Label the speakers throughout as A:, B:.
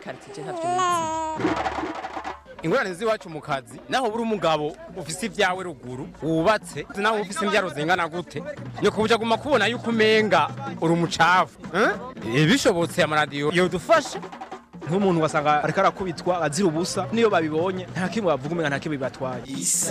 A: quartier ntavyo nizi
B: ingorane z'iwacu mu kazi naho buri umugabo ufise ibyawe ruguru wubatse naho ufise imbyaro zingana gute ni kubuja guma kubona yuko umenga uri umucafu eh? bishobotse amaradiyo yodufasha
C: nk'umuntu wasanga ariko arakubitwa azira ubusa niyo babibonye nta kimwe bavuga umenga nta kimwe bibatwaye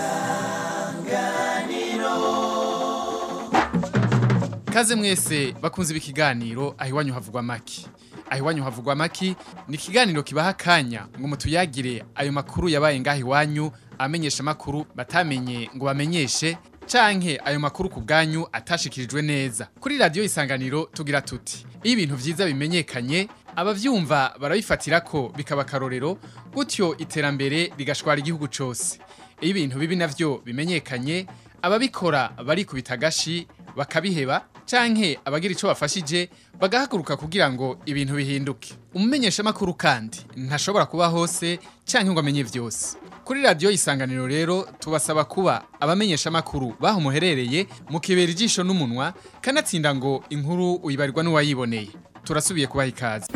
D: Kaze mwese bakunze ibi kiganiro aho iwanyu havugwa maki. Aho iwanyu havugwa maki ni ikiganiro kibaha akanya ngo mutuyagire ayo makuru yabaye ngaho iwanyu amenyesha makuru batamenye ngo bamenyeshe canke ayo makuru ku bwanyu atashikirijwe neza. Kuri radio isanganiro tugira tuti iyo ibintu vyiza bimenyekanye abavyumva barabifatira ko bikaba karorero gutyo iterambere rigashwara igihugu cose. Iyo ibintu bibi navyo bimenyekanye ababikora barikubita agashi bakabiheba canke abagira ico bafashije bagahaguruka kugira ngo ibintu bihinduke umumenyesha makuru kandi ntashobora kuba hose canke ngo amenye vyose kuri radio isanganiro rero tubasaba kuba abamenyesha makuru baho muherereye mukibera ijisho n'umunwa kanatsinda ngo inkuru uyibarirwa n'uwayiboneye turasubiye kubaha ikaze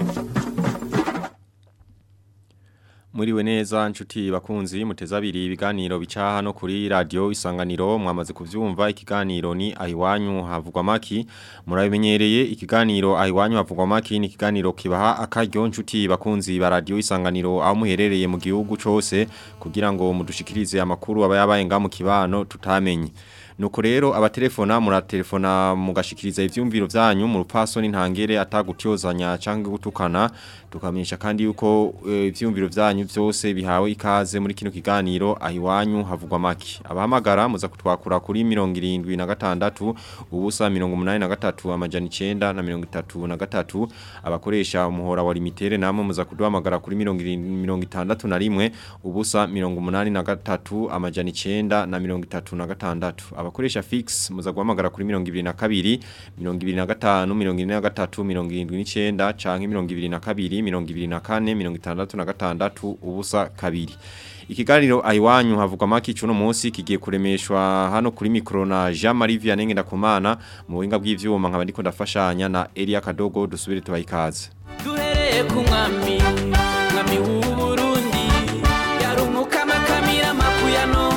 E: Muriwe neza nshuti bakunzi muteza abiri ibiganiro bica hano kuri radio isanganiro mwamaze kuvyumva ikiganiro ni ahiwanyu havugwa maki murabimenyereye ikiganiro ahiwanyu havugwa maki ni ikiganiro kibaha akaryo nshuti bakunzi ba radio isanganiro aho muherereye mu gihugu cose kugira ngo mudushikirize amakuru aba yabaye nga mu kibano tutamenye Nuko rero abatelefona muratelefona mugashikiriza ivyumviro vyanyu mu rupaso n'intangere atagutyozanya canke gutukana tukamenyesha kandi yuko e, ivyumviro vyanyu vyose bihawe ikaze muri kino kiganiro ahiwanyu havugwa maki abahamagara muza kutwakura kuri 76 ubusa 83 amajana 9 na 33 abakoresha umuhora wa limitere namwe muza kuduhamagara kuri 61 ubusa 83 amajana 9 na 36 abakoresha fix muza guhamagara kuri 22 25 23 79 canke 22 24 66 ubusa kabiri Ikiganiro aiwanyu havugwa maki cuno munsi kigiye kuremeshwa hano kuri mikro na Jean Marie Vianney ndakumana mu buhinga bw'ivyuma nkaba ndiko ndafashanya na Elia Kadogo dusubire tubayikaze
F: duhereye ku mwami mwami w'u Burundi yarumuka makamira makuyano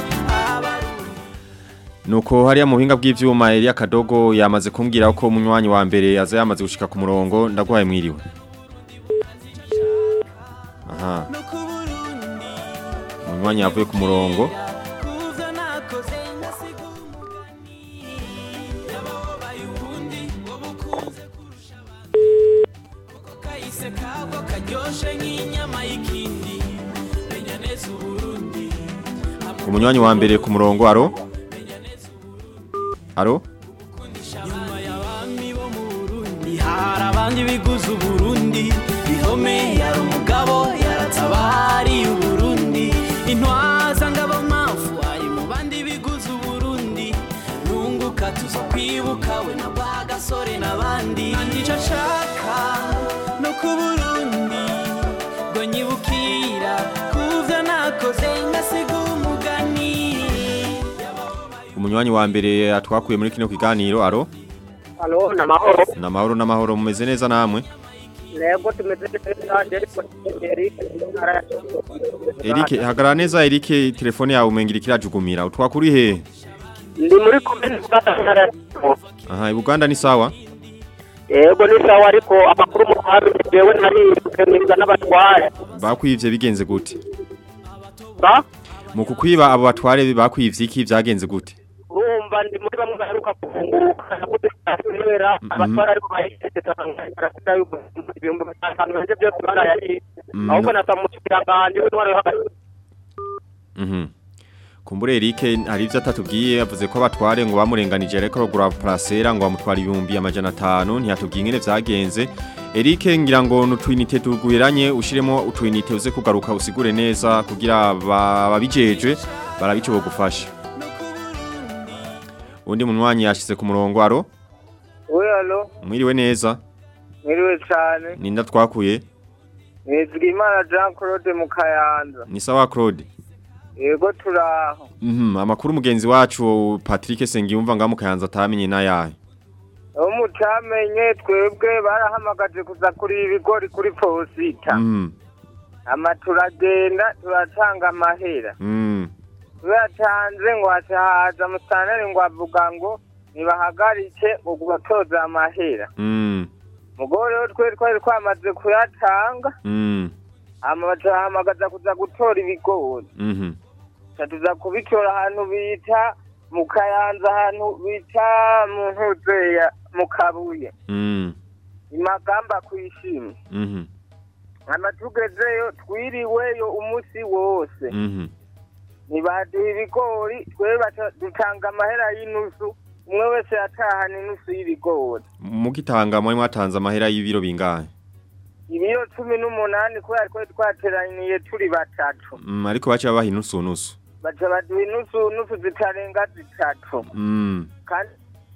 E: Nuko hariya mu buhinga bw'ivyuma Elia Kadogo yamaze kumbwira ko munywanyi wa mbere aza yamaze gushika ku murongo ndagwaye mwiriwe Aha Munywanyi yavuye ku murongo
F: kuvyo nakoze ngasigumugani yababaye ubundi wowe ukunze kurusha abandi kuko kahise kabwo karyoshe nk'inyama y'ikindi menya neza uburundi
E: Umunywanyi wa mbere ku murongo aro Aro
F: nyuma y'abami bo mu burundi hari abandi biguze uburundi bihome yari umugabo yaratabariye uburundi intwaza ngabo mafu ari mu bandi biguze uburundi nunguka tuzo kwibuka we na ba gasore n'abandi kandi ico nshaka no ku burundi ngo nyibukira kuvyo nakoze ngasiga umugani
E: Umunywanyi wa mbere atwakuye muri kino kiganiro aro
G: Halo, na mahoro.
E: na mahoro na mahoro mumeze neza namwe
G: Nego tumeze neza ariko Eric
E: Eric hagarara neza Eric telefone yawe umengira kirajugumira utwakuri he
G: Ndi muri komine Gatara.
E: Aha Uganda ni sawa
G: Yego ni sawa ariko amakuru mu kwari jewe nari kemeza n'abatware.
E: bakwivye bigenze gute
G: Ba?
E: mu kukwiba abo batware bakwivye iki vyagenze gute
G: Urumva ndi muri bamwe baheruka kufunguka nakuze kubera abatware ariko bahise barasita yuko ibihumbi bitanu banje byose barayari.
E: Mm.
G: Ahubwo natamukira nganje w'intware yo hagati.
E: Mhm Kumbure Eric hari ivyo atatubwiye yavuze ko abatware ngo bamurenganije ariko rogura placera ngo bamutwara ibihumbi amajana 5 ntiyatubwiye ingene vyagenze Eric ngira ngo nutwinite tugwiranye ushiremo utwinite uze kugaruka usigure neza kugira ba- babijeje barabico bogufasha Undi munwanyi yashize ku murongo aro
G: We alo,
E: mwiriwe neza
G: mwiriwe cyane.
E: ninda twakuye
G: Nizigimana Jean Claude Mukayanza.
E: ni sawa Claude
G: Yego turaho.
E: Mhm amakuru mugenzi wacu Patrick Sengiyumva ngamu kayanza atamenye nayahe
G: Abo mutamenye twebwe barahamagaje kuza kuri ibigori kuri posita.
E: Mhm
H: ama turagenda turatanga amahera
E: Mm.
H: tuyatanze ngo haca haza musitanteri ngo avuga ngo nibahagarike ngo gutoza amahera
E: Mm.
H: mugabo rero twe twari twamaze kuyatanga
E: Mm.
H: hama bacahamagaza kuza gutora ibigori
E: Mhm.
H: ca tuza kubitora ahantu bita mu kayanza ahantu bita mu ntuzeya mu kabuye
E: Mm.
H: imagamba kwishimye
E: Mhm.
H: hama tugezeyo twiriweyo umunsi wose
E: Mhm.
H: ntibaduha ibigori twe baca dutanga amahera y'inusu umwe wese yatahana inusu y'ibigori
E: Mugitanga muri mwatanze amahera y'ibiro bingahe?
H: ibiro cumi n'umunani kubera twari twateraniye turi batatu
E: Mm, ariko bacha babaha inusu nusu.
H: baca baduha inusu nusu zitarenga zitatu
E: Mm.
H: kandi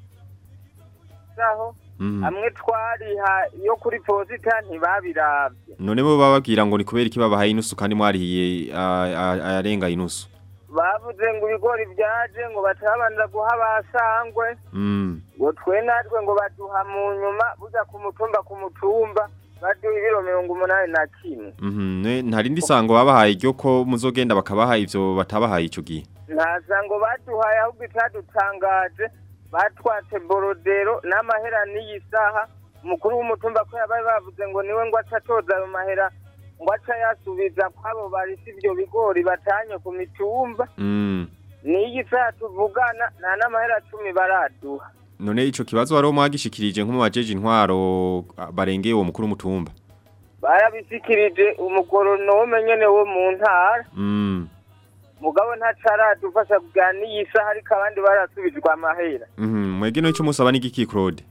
H: aho
E: Mhm.
H: hamwe twariha yo kuri posita ntibabiravye
E: None bo bababwira ngo ni kubera iki babaha inusu kandi mwarihiye a- a- ayarenga inusu.
H: bavuze ngo ibigori vyaje ngo batabanza guha basangwe
E: Mm.
H: ngo twe natwe ngo baduha mu nyuma buja ku mutumba ku mutumba baduha ibiro mirongo umunani na kimwe
E: Mhm. Ne ntarindi sango babahaye ryo ko muzogenda bakabaha ivyo batabahaye ico gihe.
H: nta sango baduhaye ahubwo itadutangaje batwatse borodero n'amahera n'iyi saha umukuru w'umutumba ko yabaye bavuze ngo niwe ngo aca atoza ayo mahera ngo aca yasubiza kwabo barisi ivyo bigori batanye ku mitumba
E: Mm.
H: n'iyi saha tuvugana nta n'amahera cumi baraduha
E: None ico kibazo wari mwagishikirije nko mu bajeje intwaro a, barengeye uwo mukuru w'umutumba.
H: barabisikirije umugoronome nyene wo mu ntara
E: Mm.
H: mugabo ntaco aradufasha kugira n'iyi saha ariko abandi barasubijwe amahera
E: Mhm. Mwege no ico musaba ni giki Claude?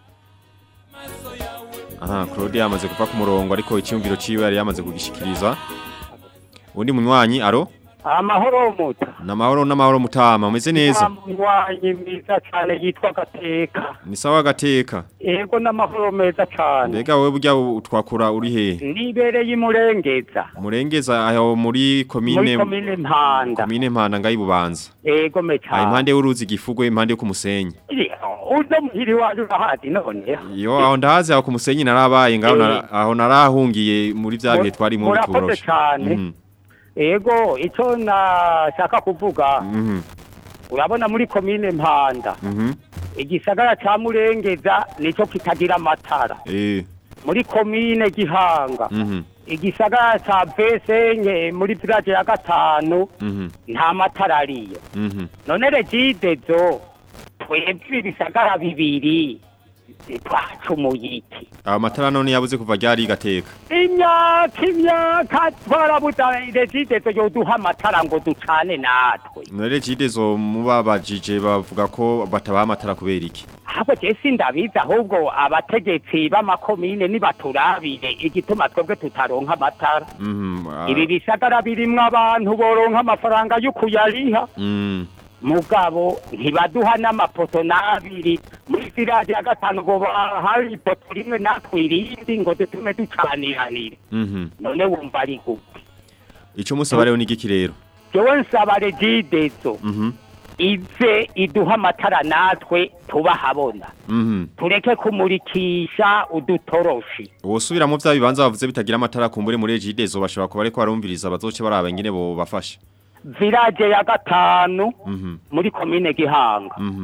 E: Aha, Claude yamaze kuva ku murongo ariko icyumviro ciwe yari yamaze kugishikiriza. Undi munywanyi aro?
I: amahoro muta
E: Namahoro namahoro mutama umeze neza.
I: munywanyi mwiza cyane yitwa gateka
E: Ni sawa gateka.
I: yego n'amahoro meza cyane
E: Mbega wewe burya utwakura uri he?
I: nibereye imurengeza
E: Murengeza aho muri komine
I: muri komine mpanda
E: komine mpanda ngayi bubanza.
I: yego me
E: Aho
I: cyane
E: impande y'uruzi gifugwe impande yo ku musenyi.
I: uzo muhiri waje urahazi none
E: Yo aho ndahazi aho ku musenyi narabaye ngaho nara- aho narahungiye muri vya bihe twari mu
I: murakoze
E: bitoroshe.
I: cyane
E: Mhm.
I: yego icyo nashaka kuvuga
E: Mhm.
I: urabona muri komine mpanda
E: Mhm.
I: igisagara ca murengeza nico kitagira amatara
E: Eh.
I: muri komine gihanga
E: Mhm.
I: igisagara ca besenye muri village ya gatanu
E: Mhm.
I: nta matara ariyo
E: Mhm.
I: none regidezo twebwe ibisagara bibiri twacumuye iki
E: Aba matara none yabuze kuva ryari gateka.
I: imyaka imyaka twarabuza regidezo yoduha amatara ngo ducane natwe
E: Nore jidezo mubabajije bavuga ko batabaha amatara kubera iki.
I: ahubwo je sindabizi ahubwo abategetsi b'amakomine nibaturabire igituma twebwe tutaronka amatara
E: Mhm. ah,
I: ibi bisagara birimwo abantu boronka amafaranga y'ukuyariha
E: Mm.
I: mugabo ntibaduha n'amapoto n'abiri muri sirade ya gatanu ngo hari ipoto rimwe natwe irindi ngo dutume ducaniranire
E: Mhm.
I: none wumva ari gute
E: Ico musaba rero ni giki rero?
I: jewe nsaba regidezo
E: Mhm.
I: ize iduha amatara natwe tubahabona
E: Mhm.
I: tureke kumurikisha udutoroshi
E: Wosubira mu vya bibanza bavuze bitagira amatara kumbure muri jidezo bashobora kuba ariko barumviriza bazoce baraba ingene bo bafasha.
I: village ya gatanu
E: Mhm.
I: muri komine gihanga
E: Mhm.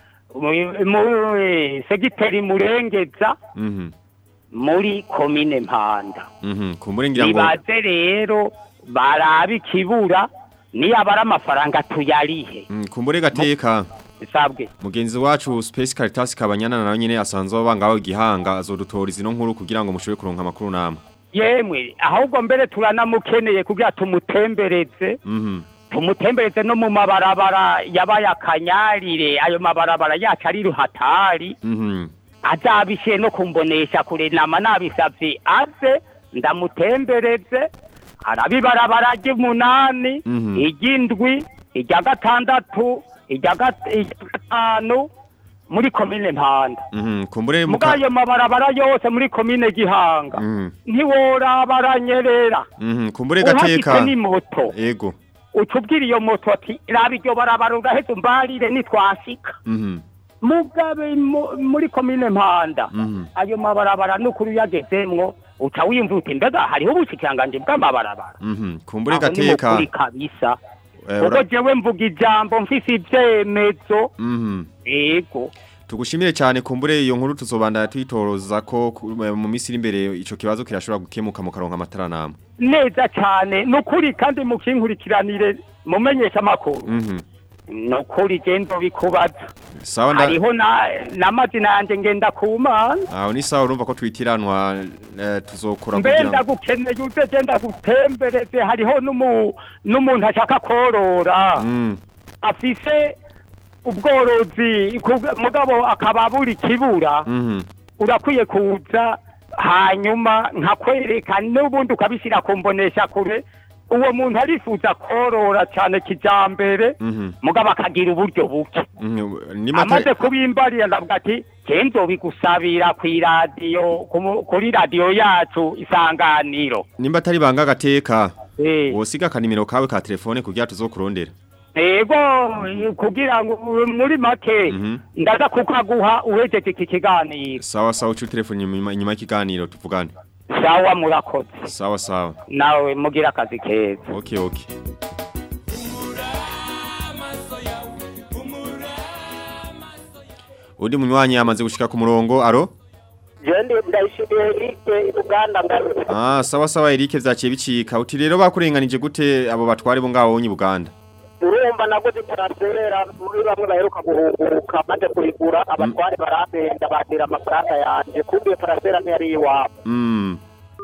I: Mu- mu- segiteri murengeza
E: Mhm.
I: muri komine mpanda
E: Mhm. Kumbure ngira ngo
I: nibaze rero barabe ikibura niyabara amafaranga tuyarihe
E: Mm, kumbure gateka.
I: sabwe
E: Mugenzi wacu Space Caritas kabanyana nawe nyene asanzwe abangaho igihanga azodutora izino nkuru kugira ngo mushobore kuronka amakuru namwe.
I: yemwe ahubwo mbere turanamukeneye kugira tumutembereze
E: Mhm.
I: tumutembereze no mu mabarabara yabaye akanyarire ayo mabarabara yacu ari ruhatari
E: Mhm.
I: azabishiye no kumbonesha kure nama nabisavye aze ndamutembereze arabibarabara ry'umunani
E: Mhm.
I: iry'indwi irya gatandatu irya gat- irya gatanu muri komine mpanda
E: Mhm. Kumbure
I: muri
E: muka
I: ayo mabarabara yose muri komine gihanga
E: Mhm.
I: ntiworaba aranyerera
E: Mhm. Kumbure
I: uhafite
E: gateka.
I: n'imoto
E: Ego.
I: uca ubwira iyo moto ati raba iryo barabara uraheze umbarire nitwashika
E: Mhm.
I: mugabe mu- muri komine mpanda
E: Mhm.
I: ayo mabarabara n'ukuri uyagezemwo uca wiyumva uti mbega hariho ubushikiranganje bw'amabarabara
E: Mhm. Kumbure
I: Aho ni
E: gateka.
I: mukuri kabisa
E: Eh,
I: kuko
E: ura-
I: jewe mvuga ijambo mfise ivyemezo
E: Mhm.
I: yego
E: Tugushimire cyane kumbure iyo nkuru tuzobandanya tuyitoroza ko ku- mu minsi iri imbere ico kibazo kirashobora gukemuka mu karonka amatara namwe.
I: neza cane nukuri kandi mukinkurikiranire mumenyesha amakuru
E: Mhm.
I: nukuri je ndobikubaza
E: Sawa nda
I: hariho na n'amazina yanje ngenda ku mana
E: Aho ni sawa urumva ko twitiranwa eh, tuzokora kugira
I: mbenda
E: ngo
I: gukeneye uze genda gutembereze hariho n'umu- n'umuntu ashaka korora
E: Mm.
I: afise ubworozi ku- mugabo akaba buri kibura
E: Mhm.
I: urakwiye kuza hanyuma nkakwereka n'ubundi ukabishyira ku mbonesha kure uwo muntu arifuza korora cyane kijambere
E: Mhm.
I: mugabo akagira uburyo buke
E: Mhm. Ni
I: amaze
E: mata
I: kubimbarira ndavuga ati je nzobigusabira kw'iradiyo ku- kuri radiyo yacu isanganiro
E: nimba atari banga gateka.
I: Eh.
E: Wosiga kanimero kawe ka telefone kugira tuzokurondera.
I: ego kugira ngo muri make
E: Mhm.
I: ndaza kukaguha uhejeje iki kiganiro
E: Sawa sawa ucu telefone inyuma inyuma y'ikiganiro tuvugane.
I: sawa murakoze
E: Sawa sawa.
I: nawe mugira akazi keza
E: Okay okay. Undi munywanyi yamaze gushika ku murongo aro
G: jendi ndayishimiye Eric Uganda ngarutse
E: Ah sawa sawa Eric vyaciye bicika uti rero bakurenganije gute abo batware bo ngaho nyi Buganda
G: urumva naguze transfera muri bamwe baheruka guhunguka maze kuyigura abatware barambenda bandira amafaranga yanje kumbe iyo transfera ntiyari iwabo
E: Mm.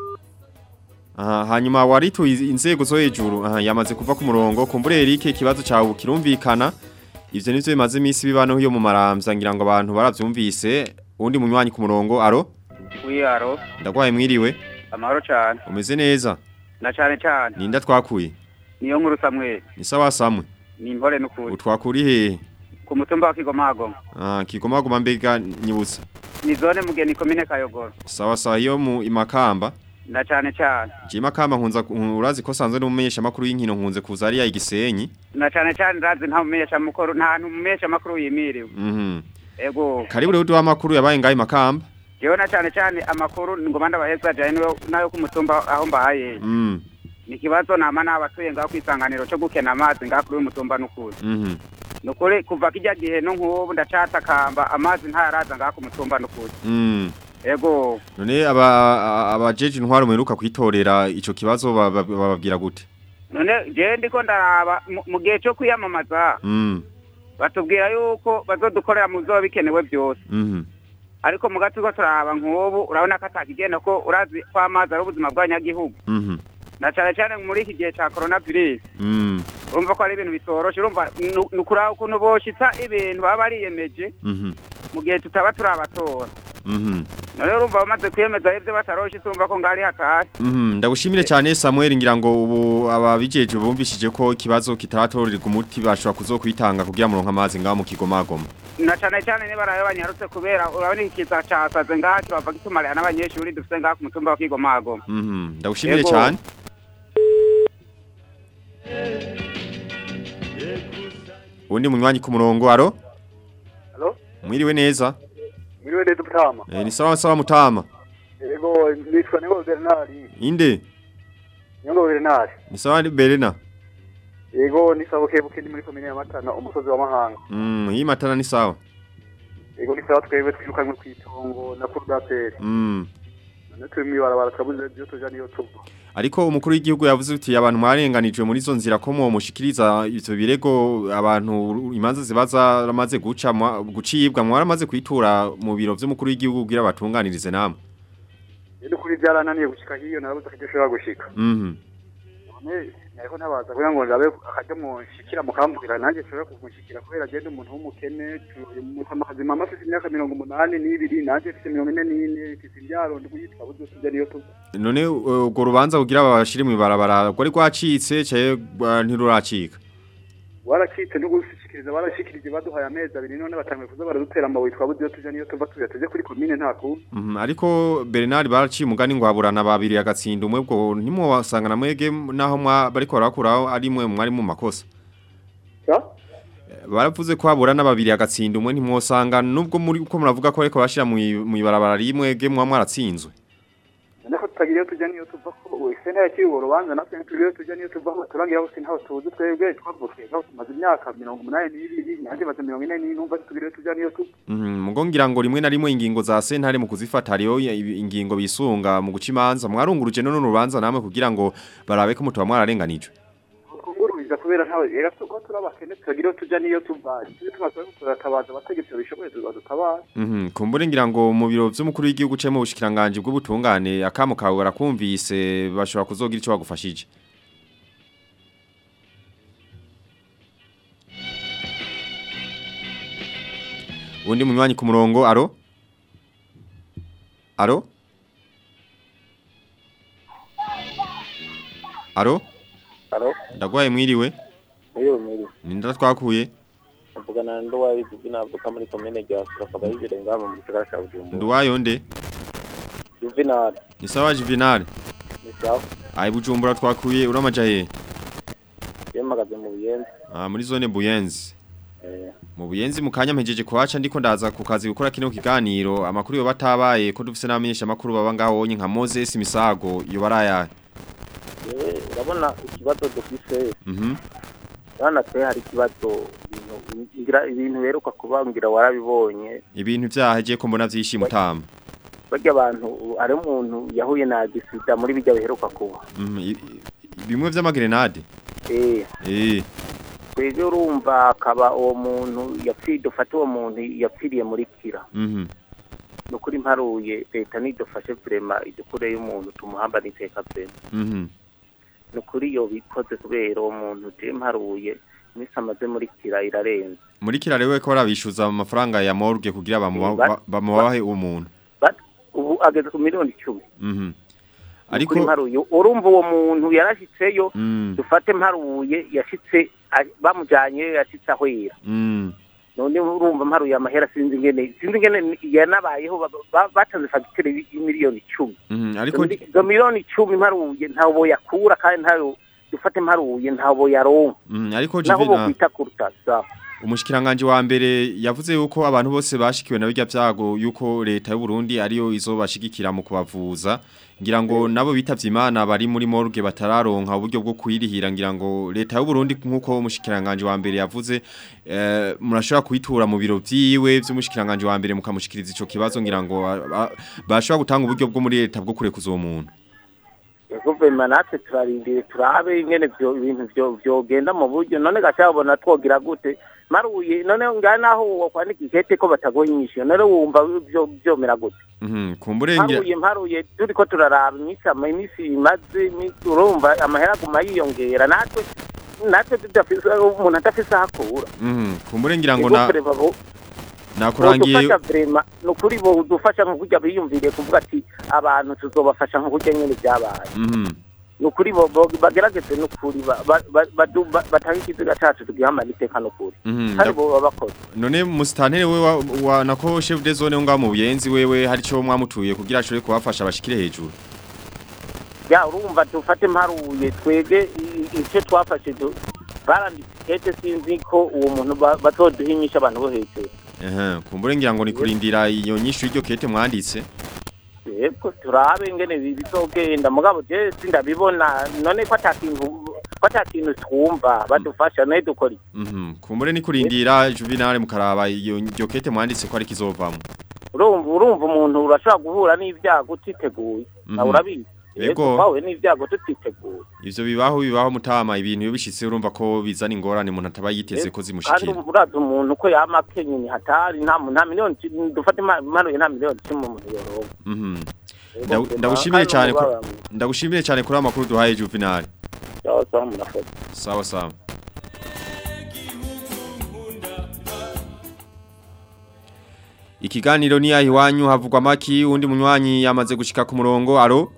E: Aha hanyuma waritu inzego zo hejuru aha yamaze kuva ku murongo kumbure Eric ikibazo cyawe kirumvikana ivyo nivyo bimaze imisi bibano hiyo mu maramvya ngira ngo abantu baravyumvise undi munywanyi ku murongo aro
J: wiyaro
E: ndagwaye mwiriwe
J: amahoro cyane
E: umeze neza
J: na cyane cyane
E: ninda twakuye
J: niyo nkuru samwe
E: ni sawa samwe
J: ni impore n'ukuri
E: utwakuri hehe
J: ku mutumba wa kigomago
E: ah kigoma goma mbega nyibutsa
J: ni zone mugeni komine kayogoro
E: sawa sawa hiyo mu imakamba
J: na cyane cyane
E: je makamba nkunza urazi ko sanzwe n'umumenyesha makuru y'inkino nkunze kuza ari ya igisenyi
J: na cyane cyane ndazi nta mumenyesha makuru nta mumenyesha makuru yimiriwe
E: mhm
J: ego
E: karibu rero duha makuru yabaye ngaye makamba
J: jewe na cyane cyane amakuru ngoma ndabaheza jane niyo nayo ku mutumba aho mbahaye
E: mm
J: ni kibazo nama n'abatuye ngaho kwisanganiro cyo gukena amazi ngaho kuri uyu mutumba n'ukuri
E: mhm
J: nukuri kuva kijya gihe no nk'ubu ndacatakamba amazi ntayaraza ngaho ku mutumba n'ukuri
E: mm
J: ego
E: none aba a- abajeje intwaro muheruka kwitorera ico kibazo ba- ba- bababwira gute
J: none jewe ndiko ndaraba mu- mu gihe cyo kwiyamamaza
E: mm
J: batubwira yuko bazodukorera mu byo bikenewe byose
E: mhm
J: ariko mu gace ko turaba nk'ubu urabona ko atakigenda ko urazi ko amazi ari ubuzima bw'abanyagihugu
E: mhm
J: na cyane cyane muri iki gihe cya coronavirus
E: mm
J: urumva ko ari ibintu bitoroshe urumva nu- ni ukuraba ukuntu boshitsa ibintu baba bariyemeje
E: mhm
J: mu gihe tutaba turabatora
E: mhm
J: none urumva bamaze kwiyemeza ibyo bataroshe urumva ko ngari hatari
E: Mhm, ndagushimire cyane Samuel ngira ngo ubu ababijeje bumvishije ko ikibazo kitaratorerwa umuti bashobora kuzokwitanga kugira mu ronka amazi ngaho mu kigomagoma.
J: na cyane cyane niba arayo banyarutse kubera urabona iki kiza casaze ngaha kibava gitumarira n'abanyeshuri dufite ngaha ku mutumba wa kigomago
E: Mhm, ndagushimire
J: Yego.
E: cyane. Undi munywanyi ku murongo aro?
K: Halo?
E: Mwiriwe neza?
K: Mwiriwe neza mutama.
E: Eh ni sawa sawa mutama.
K: Ego nitwa Ningo Bernard.
E: Inde?
K: Ningo Bernard.
E: Ni sawa ni Berena.
K: Ego nisabuke buke ni muri komine ya Matana umusozi wa Mahanga.
E: Mm, hii matana ni sawa.
K: Ego nisawa twebwe twirukanywe kwitongo na Kurdateri.
E: Mm.
K: None turi mwibarabara turabuze byo tuja niyo tuva.
E: Ariko umukuru w'igihugu yavuze uti abantu mwarenganijwe muri zo nzira ko mu mushikiriza ivyo birego abantu imanza zibaza ramaze guca mwa- gucibwa mwaramaze kwitura mu biro vy'umukuru w'igihugu kugira batunganirize namwe.
K: Rero kuri byarananiye gushika hiyo narabuze akajya ushobora gushika.
E: Mhm.
K: None nariko ntabaza kugira ngo ndabe akajya mu shikira mukambwira nanjye nshobora kumushikira kubera agenda umuntu w'umukene mutamakazi mama afite imyaka mirongo umunani n'ibiri nanjye mfite mirongo ine n'ine mfite imbyaro ndikuyitwa buze tujya niyo tuva.
E: None uh, ubwo rubanza kugira babashire mu ibarabara rwari rwacitse cyaye uh, ntiruracika.
K: waracitse no gushikiriza barashikirije baduhaye amezi abiri none batangiye kuza baradutera amabuye twabuze iyo tuja niyo tuva tuja tuje kuri komine nta kuntu
E: Mhm, ariko Bernard baraciye umugani ngo haburana babiri agatsinda umwe bwo nimwo wasanga na mwege naho mwa bariko barakuraho ari mwe mwari mu makosa.
K: Ya?
E: baravuze ko haburana babiri agatsinda umwe ntimwosanga nubwo muri uko muravuga ko ariko bashira mu i- mu ibarabara rimwe ge mwa mwaratsinzwe
K: ariko tutagira iyo tujya niyo tuva ko wese ntiyakiri urwo rubanza natwe ntitugira iyo tujya niyo tuva ko turangira hose ntaho tuzi twebwe twavukiye ngaho tumaze imyaka mirongo umunani n'ibiri nanjye maze mirongo ine n'intumva tugira iyo tujya niyo tuva
E: Mhm, mugo ngira ngo rimwe na rimwe ingingo za sentare mu kuzifata hariho ya- ingingo bisunga mu guca imanza mwarunguruje none urubanza namwe kugira ngo barabe ko mutuba mwararenganijwe
K: kungurubiza kubera ntawe rero ko turi abakene tutagira iyo tujya niyo tuva tujye tumaze turatabaza abategetsi babishoboye tubadutabara
E: Mhm, kumbure ngira ngo mu biro vy'umukuru w'igihugu cyo mu bushikiranganje bw'ubutungane akamo kawe barakumvise bashobora kuzogira ico bagufashije Undi munywanyi ku murongo aro Aro Aro
L: Alo,
E: Ndagwaye mwiriwe
L: iyo muri
E: Ninda twakuye
L: mvugana na ndo wabizi binavuka muri komine rya Sura yibere ngaba mu gisagara cya Bujumbura.
E: Nduwayo nde
L: Juvenal,
E: Ni sawa Juvenal
L: ni sawa.
E: Ai Bujumbura twakuye uramaja he
L: Yemagaze mu Buyenzi.
E: Ah muri zone Buyenzi
L: Eh,
E: Mu Buyenzi mu kanya mpejeje kuhaca ndiko ndaza ku kazi gukora kino kiganiro amakuru yo batabaye ko dufise n'amenyesha makuru baba ngaho onye nka Moses Misago yo baraya
L: yewe urabona ikibazo dufise
E: Mhm
L: bana twe hari ikibazo ibintu ngira ibintu beruka kubangira warabibonye
E: ibintu vyaheje ko mbona vyishima tama
L: barya abantu ari umuntu yahuye na gisida muri bijya biheruka kuba
E: Mhm i- i- bimwe vy'amagrenade
L: eh
E: eh
L: twebwe urumva akaba uwo muntu yapfiye dufate uwo muntu yapfiriye muri kira
E: mhm
L: ni ukuri mparuye leta nidufashe vrema idukure y'umuntu tumuhamba n'iteka vrema
E: mhm
L: ni ukuri iyo bikoze kubera uwo muntu je mparuye imisi amaze muri kira irarenze
E: muri kirarewe ko barabishuza amafaranga ya morgue kugira bamuba-
L: Ba-
E: ba- bamubahe uwo muntu
L: But ubu ageze ku miliyoni icumi
E: mhm
L: ariko
E: ariko
L: mparuye urumva uwo muntu yarashitseyo
E: mm
L: dufate mparuye yashitse ari- bamujanye yashitse ahwera
E: mm
L: none urumva mparuye amahera sinzi ingene sinzi ingene yanabayeho ba- ba- batanze fagitire y'imiliyoni icumi
E: mhm ariko
L: Izo- izo miliyoni icumi mparuye ntawo yakura kandi ntayo dufate mparuye ntawo yaronka
E: mhm ariko
L: naho
E: Juvenal
L: bokwita kuruta sawa
E: Umushikiranganje wa mbere yavuze yuko abantu bose bashikiwe na bijya vyago yuko leta y'u Burundi ariyo izobashigikira mu kubavuza ngira ngo nabo bitavye Imana bari muri morgue batararonka uburyo bwo kwirihira ngira ngo leta y'u Burundi nkuko umushikiranganje wa mbere yavuze eh, murashobora kuyitura mu biro vyiwe vy'umushikiranganje wa mbere mukamushikiriza ico kibazo ngira ngo a- a- bashobora gutanga uburyo bwo muri leta bwo kurekuza uwo muntu
L: guverinoma natwe turarindire turabe ingene vyo ibintu vyo vyogenda mu buryo none gacabona twogira gute maruye none ngaho naho wokwandika ikete ko batagonyisha none wumva vyo vyomera gute
E: Mhm kumbure ngira
L: mparuye mparuye turiko turaraba iminsi ama iminsi imaze iminsi urumva amahera aguma yiyongera natwe natwe tudafise umuntu adafise aho akura
E: Mhm kumbure ngira ngo na
L: Guverinoma bo-
E: nakurangiye
L: bodufasha vrema ni ukuri bodufasha nko kurya biyumviriye kuvuga ati abantu tuzobafasha nko kurya nyene vyabaye
E: Mhm
L: ni ukuri bo- bo- bagerageze ni ukuri ba- ba- ba- badu- ba- batange ikiziga cacu tugihamana iteka ni ukuri
E: Mhm
L: kandi
E: nda-
L: boba bakoze
E: None mustantere we wa, wa nako chef de zone nga mu buyenzi wewe hari cyo mwamutuye kugira ashobore kubafasha bashikire hejuru.
L: ya urumva dufate mparuye twebwe i- ico twafashe du- baranditse ikete sinzi ko uwo muntu ba- bazoduhinyisha abantu bo hejuru
E: Eh kumbure ngira ngo ni kurindira iyo nyishu y'iryo kete mwanditse.
L: yego turabe ingene bi- bizogenda mugabo je sindabibona none ko atakintu ko atakintu twumva badufasha naye dukora iki?
E: Mhm kumbure ni kurindira juvenal mukaraba iyo iryo kete mwanditse ko ari kizovamo.
L: urumva urumva umuntu urashobora guhura n'ibyago utiteguye
E: Mhm.
L: nawe urabizi
E: Yego.
L: twahuye n'ibyago tutiteguye
E: Ivyo bibaho bibaho mutama ibintu iyo bishitse urumva ko bizana ingorane umuntu ataba yiteze ko
L: kandi
E: zimushikira.
L: urazi umuntu ko yama akenye ni hatari nta mu- nta miliyoni ci- dufate ima- impanuye nta miliyoni cumi umuntu yoronka
E: Mhm.
L: Yego,
E: Ndagu-
L: vema,
E: Ndagushimire
L: kandi
E: cyane ko
L: umubabaro.
E: ndagushimire cyane kuri amakuru duhaye juvenal.
L: sawa sawa murakoze
E: Sawa sawa. Ikiganiro ni ahiwanyu havugwa maki undi munywanyi yamaze gushika ku murongo aro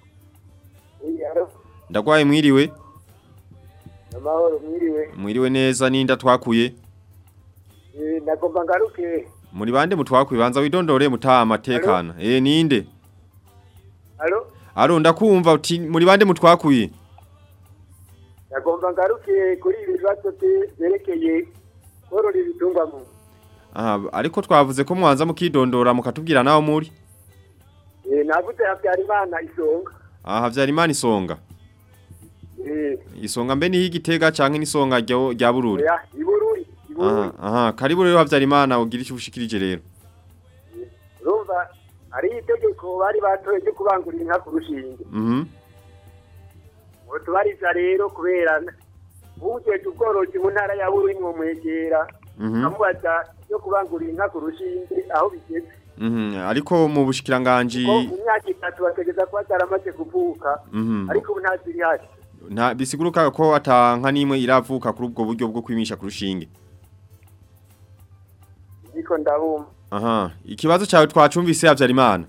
E: ndagwaye mwiriwe
M: amahoro mwiriwe
E: mwiriwe neza ninda twakuye
M: Eh, nagomba ngaruke
E: muri bande mutwakuye banza widondore mutama tekana eh ninde
M: alo
E: aro ndakumva uti muri bande mutwakuye
M: nagomba ngaruke kuri ibi bibazo bye- byerekeye korora ibitungwa mu
E: aha ariko twavuze ko mwanza mukidondora mukatubwira naho muri
M: Eh, navuze habyarimana isonga
E: aha Havyarimana isonga
M: Eh,
E: isonga mbe niho igitega canke n'isonga rya rya bururi
M: oya ibururi ibururi
E: aha aha karibu rero Havyarimana ugira icyo ushikirije rero
M: urumva ari itegeko bari batoye ryo kubangurira inka ku rushinge
E: mhm
M: ngo tubariza rero kubera uwujejwe ubworozi mu ntara ya bururi mwomwegera
E: mhm
M: amubaza yo kubangurira inka ku rushinge aho bigeze
E: mhm ariko mu bushikiranganje
M: ko mu myaka itatu bategeza kuba zaramaze kuvuka
E: mhm
M: ariko ubu ntaziri hasi
E: nta bisiguruka ko atanka nimwe iravuka kuri ubwo buryo bwo kwimisha ku rushinge
M: niko ndabumva
E: aha ikibazo cyawe twacumvise Havyarimana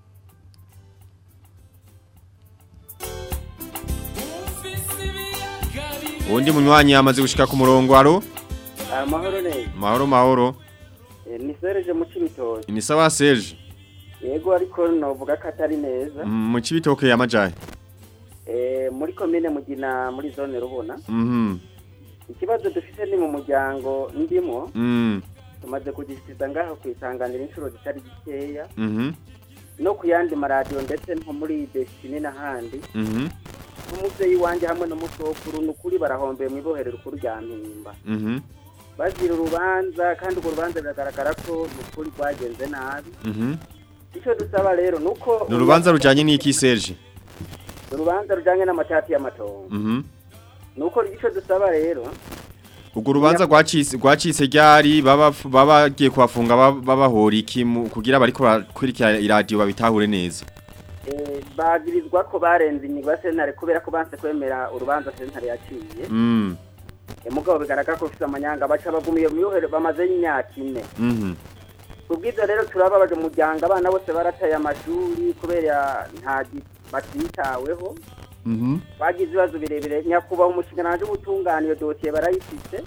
E: undi munywanyi yamaze gushika ku murongo aro
N: amahoro neza
E: mahoro mahoro
N: Eh, ni sereje mu cibitoki
E: ni sawa Serge
N: yego ariko novuga ko atari neza
E: Mm, mu cibitoke yamajaye
N: Eh, muri komine mugina muri zone rubona
E: mhm
N: ikibazo dufite ni mu muryango ndimo
E: mm
N: tumaze kugishyikiza ngaho ku isanganiro inshuro zitari zikeya
E: mhm
N: no ku yandi maradiyo ndetse nko muri desitini n'ahandi
E: mhm
N: n'umubyeyi wanjye hamwe n'umusokuru ni ukuri barahombeye mu ibohero rikuru rya mpimba
E: mhm
N: bazira urubanza kandi urwo rubanza biragaragara ko ni ukuri rwagenze nabi
E: mhm
N: icyo dusaba rero ni uko
E: ni urubanza rujanye n'iki Serge
N: urubanza rujyanye n'amatati y'amatongo
E: mhm
N: ni uko icyo dusaba rero
E: ubwo rubanza rwacitse rwacitse ryari baba baba bagiye kubafunga baba- babahora iki mu- kugira bariko barakurikira iradiyo babitahure neza
N: eh, bagirizwa ko barenze inyigo ya sentare kubera ko banse kwemera urubanza sentare yaciye
E: mm
N: Eh, mugabo bigaragara ko bafite amanyanga baca bagumiye mu yohero bamaze imyaka ine
E: mhm
N: kubw'ibyo rero turababaje umuryango abana bose barataye amashuri kubera nta gi- batitaweho
E: mhm
N: bagize ibibazo birebire nyakubahwa umushingananje w'ubutungane iyo dosiye barayifite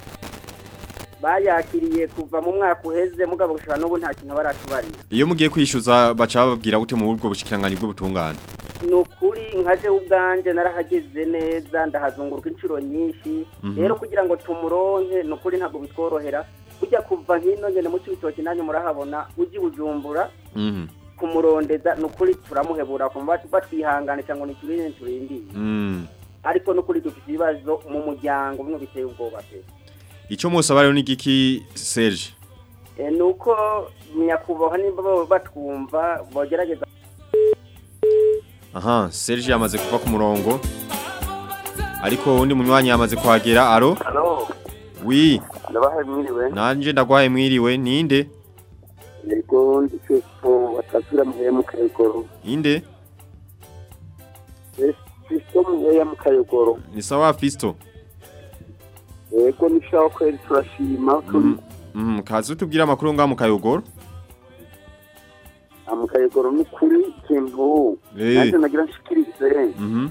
N: bayakiriye kuva mu mwaka uheze mugabo gushika n'ubu nta kintu baratubarira
E: iyo mugiye kwishyuza baca bababwira gute mu buryo bushikiranganje bw'ubutungane
N: ni ukuri nkaje ubwanjye narahageze neza ndahazunguruka inshuro nyinshi
E: Mhm.
N: rero kugira ngo tumuronke ni ukuri ntabwo bitworohera ujya kuva hino ngene mu cy'ibitoki nanjye murahabona ujya i bujumbura
E: mhm
N: kumurondeza ni ukuri turamuhebura kumva batwihanganisha ngo ni turinde turindiye
E: mm
N: ariko ni ukuri dufite ibibazo mu muryango bimwe biteye ubwoba pe
E: ico musaba rero ni giki Serge
N: Eh, ni uko nyakubahwa nimba baba batwumva bogerageza
E: aha Serge yamaze kuva ku murongo ariko undi munywanyi yamaze kuhagera aro
O: Halo,
E: wi
O: ndabahaye mwiriwe.
E: nanje ndagwaye mwiriwe ninde
O: Yego ndi Festo watazira muheya mu Kayogoro.
E: inde
O: Festo muheya mu Kayogoro.
E: ni sawa Fisto
O: Yego nishaho kweri turashima turi
E: mhm kazi utubwira amakuru ngaho mu kayogoro
O: mu Kayogoro ni kuri ikintu
E: Eh.
O: nanjye nagira nshikirize
E: mhm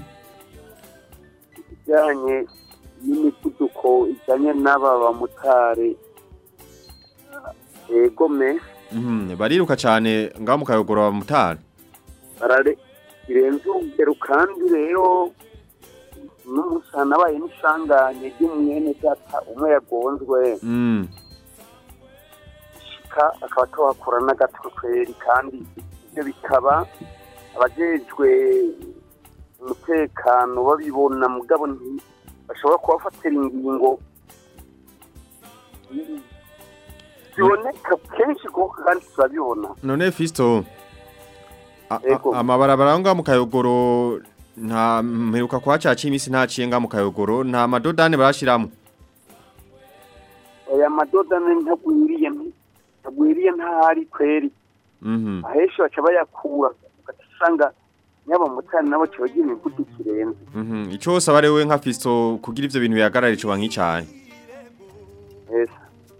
O: ijyanye n'imivuduko ijyanye n'aba bamotari yego me
E: mhm bariruka cyane ngaho mu kayogoro abamotari
O: barare birenze urugero kandi rero n'umusana abaye n'isanganye ry'umwene data umwe yagonzwe
E: mm
O: shika akaba tuhakura n'agatwe kweri kandi ibyo bikaba abajejwe umutekano babibona mugabo nti- bashobora kubafatira ingingo ziboneka kenshi kuko kandi turabibona
E: none Fisto a- a-
O: Ego.
E: amabarabara ngaho mu kayogoro nta mperuka kwa caca imisi ntaciye ngaho mu kayogoro nta madodane barashiramo
O: aya madodane ntagwiriye ntagwiriye ntahari kweri
E: mhm
O: ahenshi baca bayakura ugasanga nyabamotari nabo kibagira imivuduko irenze
E: mhm ico saba rewe nka Fisto kugira ivyo bintu bihagarare ico bankicaye
O: Yes.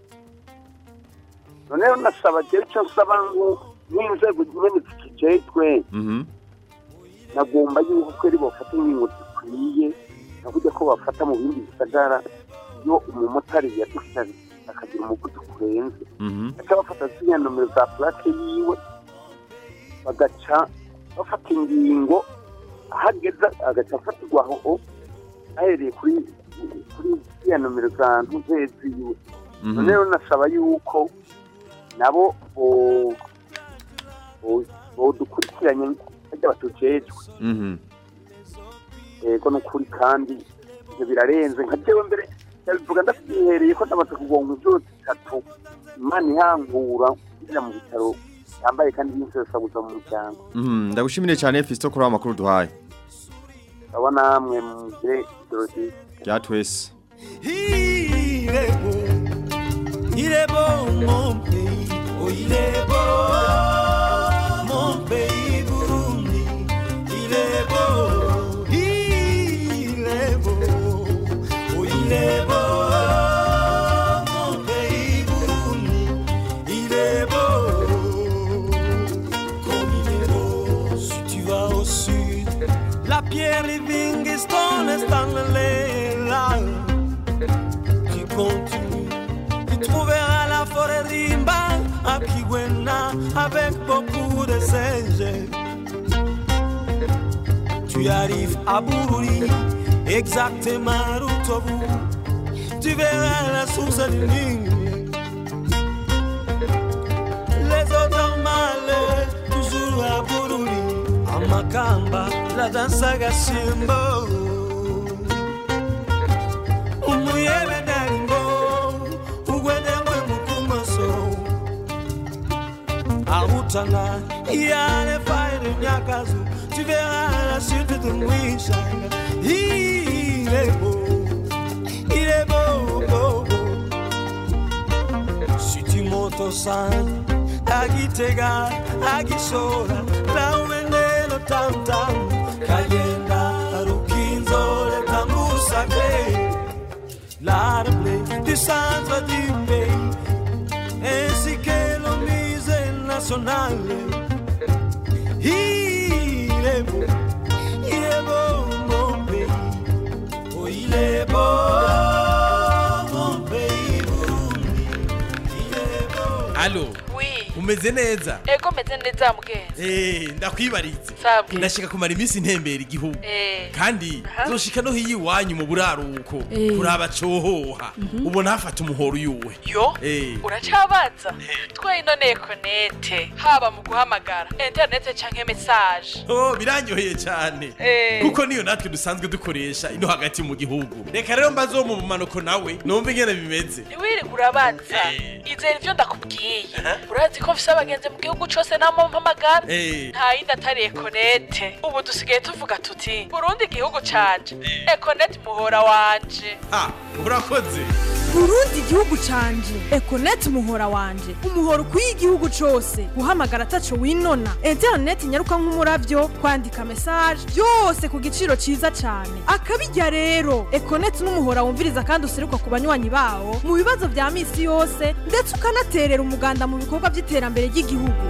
O: noneho nasaba jewe icyo nsaba ngo n'inzego nyene zikijejwe
E: mhm
O: nagomba yuko kweri bafata ingingo zikwiye naburya ko bafata mu bindi bisagara iyo umumotari yadufite akagira umuvuduko urenze
E: mhm
O: baca bafata ziriya nomero za plate yiwe bagaca bafata ingingo ahageza agaca afatirwa aho ahereye kuri kuri ziriya nomero za ntuzeye ziwe
E: Mhm.
O: none rero nasaba yuko nabo bo- bo- bodukurikiranye bajya batujejwe
E: Mhm.
O: yego ni ukuri kandi ibyo birarenze nka jewe mbere ndabivuga ndavyihereye ko ndamaze kugonga inshuro zitatu imana ihankura kugira mu bitaro yambaye kandi y'insesaguza mu muryango
E: Mhm. Ndagushimire cyane Fisto kuri amakuru duhaye.
O: aba namwe mugire ijoro ryiza
E: Rya twese.
F: Il est beau, il est beau mon pays, oh il est beau mon pays Burundi, il est beau, il est beau, oh il est beau mon pays Burundi, il est beau, comme il est beau si tu vas au sud, la pierre Livingstone est dans le là tu continues, tu trouveras la forêt Rimba à Kiwena avec beaucoup de singes. Tu arrives à Bururi, exactement où Tobu. Tu verras la source du Nil. Les autres malais, toujours à Bururi, à Makamba, la danse à Gashimbo. umuyebe daringo ugwedengwe mukumoso ahutana yale faire nyakazu tu verras la suite de mwishanga il est beau il est beau beau beau si tu montes au centre à Gitega à Gishora là où est le tam-tam Kayenda Rukinzo le tambour sacré l'arbre du centre du pays, ainsi que le musée national. Il est beau, il est beau mon pays, oh il est beau mon pays Burundi, il est beau.
P: Allo
Q: Oui.
P: umeze neza
Q: Ego meze neza mugenzi.
P: Eh ndakwibarize
Q: Sabwe.
P: ndashaka kumara iminsi ntembera igihugu
Q: Eh.
P: kandi zoshika no hiyi iwanyu mu buraruko
Q: Eh.
P: kuraba cohoha ubona hafata umuhoro uyuwe
Q: Yo.
P: Eh.
Q: Uracabaza? Twe inone konete haba mu guhamagara internet canke message.
P: Oh biranyoheye cyane
Q: Eh.
P: kuko niyo natwe dusanzwe dukoresha ino hagati mu gihugu reka rero mbaze wo mu bumanuko nawe numva ingene bimeze
Q: Ntiwiri urabaza. Izera ivyo ndakubwiye. Urazi ko mfise abagenzi mu gihugu cose namo mpamagara.
P: Eh.
Q: Nta yindi atari Econete. Ubu dusigaye tuvuga tuti Burundi igihugu canje. Econete muhora wanje.
P: ha urakoze
R: burundi igihugu canje ekoneti umuhora wanje umuhora ukwiye igihugu cose guhamagara ataco winona interineti nyaruka nk'umuravyo kwandika mesaje byose ku giciro ciza cane akabirya rero ekoneti n'umuhora wumviriza kandi useruka ku banywanyi bawo mu bibazo vya misi yose ndetse ukanaterera umuganda mu bikorwa vy'iterambere ry'igihugu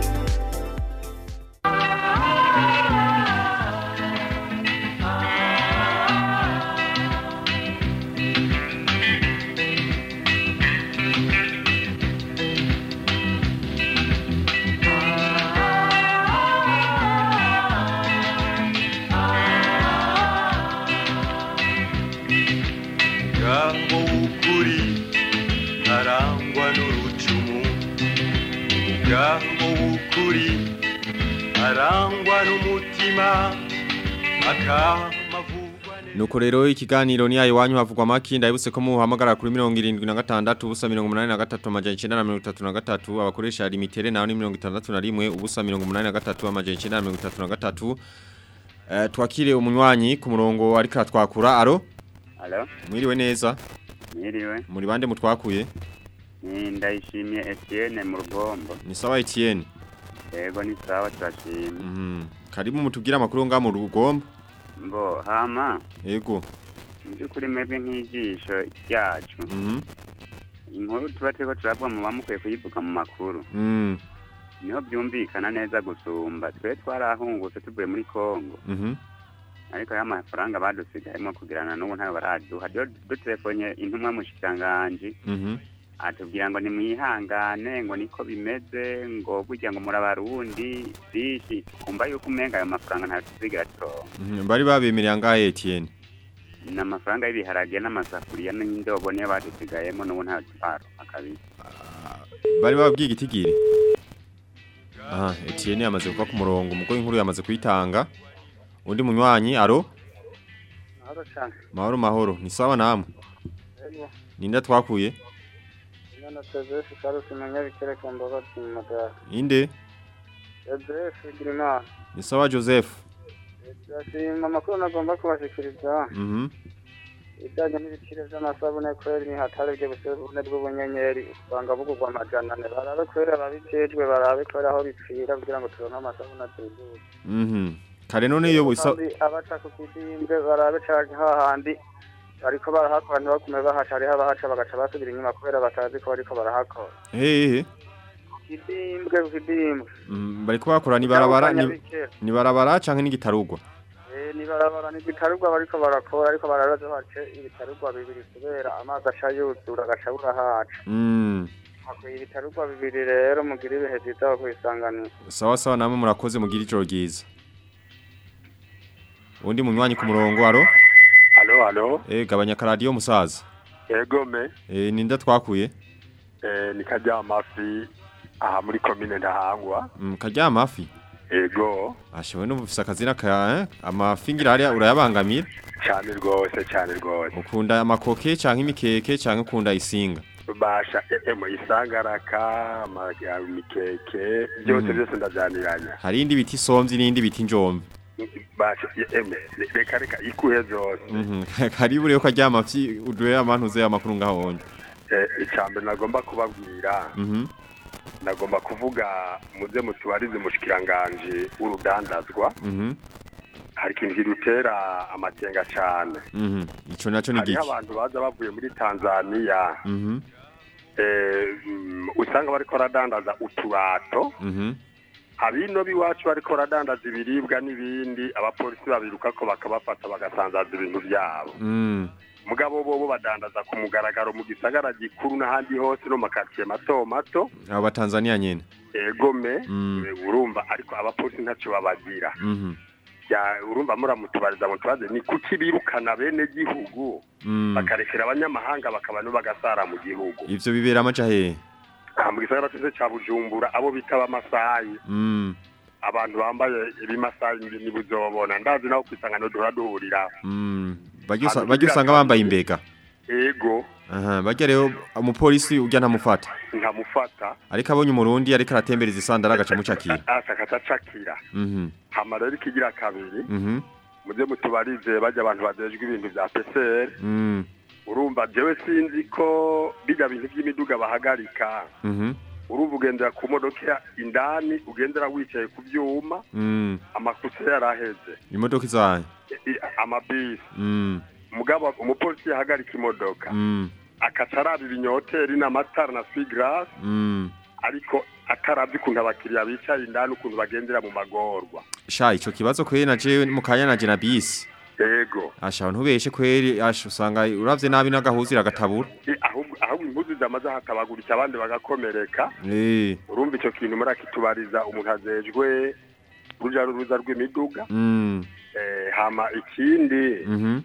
S: ngaho w'ukuri arangwa n'urucumu ngaho w'ukuri arangwa n'umutima akamavugwa
E: Nuko rero ikiganiro ni ayo wanyu havugwa maki ndabuse ko muhamagara kuri 76 ubusa 83 amajana 933 abakoresha limitere naho ni 61 ubusa 83 amajana 933 Eh twakire umunywanyi ku murongo ariko atwakura aro
T: Halo,
E: mwiriwe neza
T: mwiriwe.
E: muri bande mutwakuye
T: Ni ndayishimiye Etienne mu rugombo.
E: ni sawa Etienne
T: Yego ni sawa turashimye.
E: Mhm karibu mutubwira amakuru nga mu rugombo
T: Mbo hama
E: yego
T: mu by'ukuri mwebwe nk'ijisho ryacu.
E: Mhm
T: Inkuru tuba turiko turavuga mu bamukwiye kuyivuga mu makuru.
E: Mhm
T: Niho byumvikana neza gusumba. Twe twarahungutse tuvuye muri Kongo.
E: Mhm
T: Ariko ya mafaranga badusigayemo kugirana n'ubu ntayo baraduha. Rero dutelefonye intumwa mushikiranganji.
E: Mhm
T: atubwira ngo nimwihangane ngo niko bimeze ngo burya ngo muri abarundi byinshi tukumva yuko umenga ayo mafaranga ntayo tuzigira turonka
E: Mhm, bari babemereye angahe Etienne
T: ni amafaranga y'ibiharage n'amasafuriya n'indobo niyo badusigayemo n'ubu ntayo twaronka kabisa
E: bari babwiye igitigiri Aha, Etienne yamaze kuva ku murongo umugore inkuru yamaze kuyitanga. Undi munywanyi aro
U: Mahoro cyane.
E: mahoro mahoro ni sawa namwe.
U: Ego.
E: Ninda twakuye
U: Imana Joseph Carlos Munyabikere ku mbabazi mu madara.
E: inde
U: Joseph Girimana.
E: ni sawa Joseph.
U: Ndashima amakuru nagomba kubashikiriza.
E: Mhm.
U: Ibijyanye n'ibiciro by'amasabune kweri ni hatari byo busabune bw'ubunyenyeri usanga bugurwa amajana ane barabe kweri ababijejwe barabe kweri aho bipfira kugira ngo turonke amasabune atubutse.
E: Mhm. Kare none iyo wisa
U: Kandi abaca ku kidimbwe barabe canke hahandi bariko barahakora ntibagume bahaca hariho abahaca bagaca basubira inyuma kubera batazi ko bariko barahakora
E: hehe
U: kidimbwe ku kidimbwe
E: Mm, bariko bakora ni barabara ni,
U: Nyabikere.
E: ni barabara canke n'igitarugwa.
U: Eh, ni barabara ni ibitarugwa bariko barakora ariko barabaza bace ibitarugwa bibiri kubera amazi aca yuzura agaca burahaca
E: Mm.
U: hakwiye ibitarugwa bibiri rero mugira ibihe vyiza aho kwisanganira
E: Sawa sawa namwe murakoze mugira ijoro ryiza. Undi munywanyi ku murongo aro
V: Halo, halo.
E: eh gabanya karadiyo musaza.
V: Ego me.
E: Eh ninda twakuye.
V: Eh, ni kajya amafi aha muri komine ndahangwa.
E: Mm, kajya amafi.
V: Ego.
E: Ashowe no mufisa akazina ka eh? amafi ngira hariya urayabangamira.
V: Cyane rwose, cyane rwose.
E: Ukunda amakoke canke imikeke canke ukunda isinga.
V: Basha emo isangaraka, amaga mikeke, byose
E: Mhm.
V: byose ndajyaniranya.
E: Hari indi biti somvyi n'indi biti njombe.
V: Basha eme reka reka ikuhe zose.
E: Mhm. Karibu rero kajya amafi uduhe amantu ze amakuru ngaho onje.
V: Eh, icambere nagomba kubabwira.
E: Mhm.
V: Nagomba kuvuga muze mutubarize mushikiranganje urudandazwa.
E: Mhm.
V: Hari ikintu kidutera amakenga cyane.
E: Mhm. Ico naco ni
V: hariho
E: giki?
V: abantu baza bavuye muri tanzania
E: Mhm.
V: eh, mm, usanga bariko baradandaza uturato
E: Mhm.
V: abino b'iwacu bariko baradandaza ibiribwa n'ibindi abapolisi babirukako bakabafata bagasanzaza ibintu byabo
E: Mm.
V: mugabo bobo badandaza ku mugaragaro mu gisagara gikuru n'ahandi hose no mu makaritsiye mato mato
E: Abo batanzania nyene.
V: egome
E: Mm.
V: eh, urumva ariko abapolisi ntacyo babagira
E: Mhm.
V: Ya, urumva muramutubariza mutubaze ni kuki birukana bene gihugu
E: Mm.
V: bakarekera abanyamahanga bakaba no bagasara mu gihugu
E: Ivyo bibera amaja hehe?
V: aha mu gisagara cyose cya bujumbura abo bita abamasayi
E: Mm.
V: abantu bambaye ibimasayi ni buzobona ndazi naho ku isangano duhora duhurira
E: Mm. Bajya usa-
V: Ahantu
E: bajya
V: kugira
E: usanga
V: ngo-
E: bambaye imbega.
V: ego
E: Aha, bajya rero umupolisi ujya ntamufata.
V: nkamufata
E: Ariko abonye umurundi ariko aratembereza isandara agaca mucakira.
V: akatacakira
E: Mhm.
V: hama rero ikigira kabiri
E: Mhm.
V: muze mutubarize bajya abantu bajejwe ibintu bya PCR
E: Mm.
V: urumva jewe sinzi ko bijya bintu by'imiduga bahagarika
E: Mhm.
V: urumva ugendera ku modoka indani ugendera wicaye ku byuma
E: Mm.
V: amakusa yaraheze
E: Imodoka izaye.
V: I- i- amabisi
E: Mm.
V: mugabo umupolisi yahagarika imodoka
E: Mm.
V: akaca araba ibinyoteri n'amatara na sigarasi
E: Mm.
V: ariko atarabye ukuntu abakiriya bicaye indani ukuntu bagendera mu magorwa
E: Sha ico kibazo kweri na jewe mu kanya naje na bisi.
V: yego
E: Asha ntubeshe kweri asha usanga uravye nabi n'agahuzi ragatabura.
V: I- ahubwo ahubwo impuzu zamaze hatabaguritse abandi bagakomereka
E: Eh.
V: urumva icyo kintu murakitubariza umuntu azejwe urujya n'uruza rw'imiduga
E: Mm.
V: Eh, hama ikindi
E: Mhm.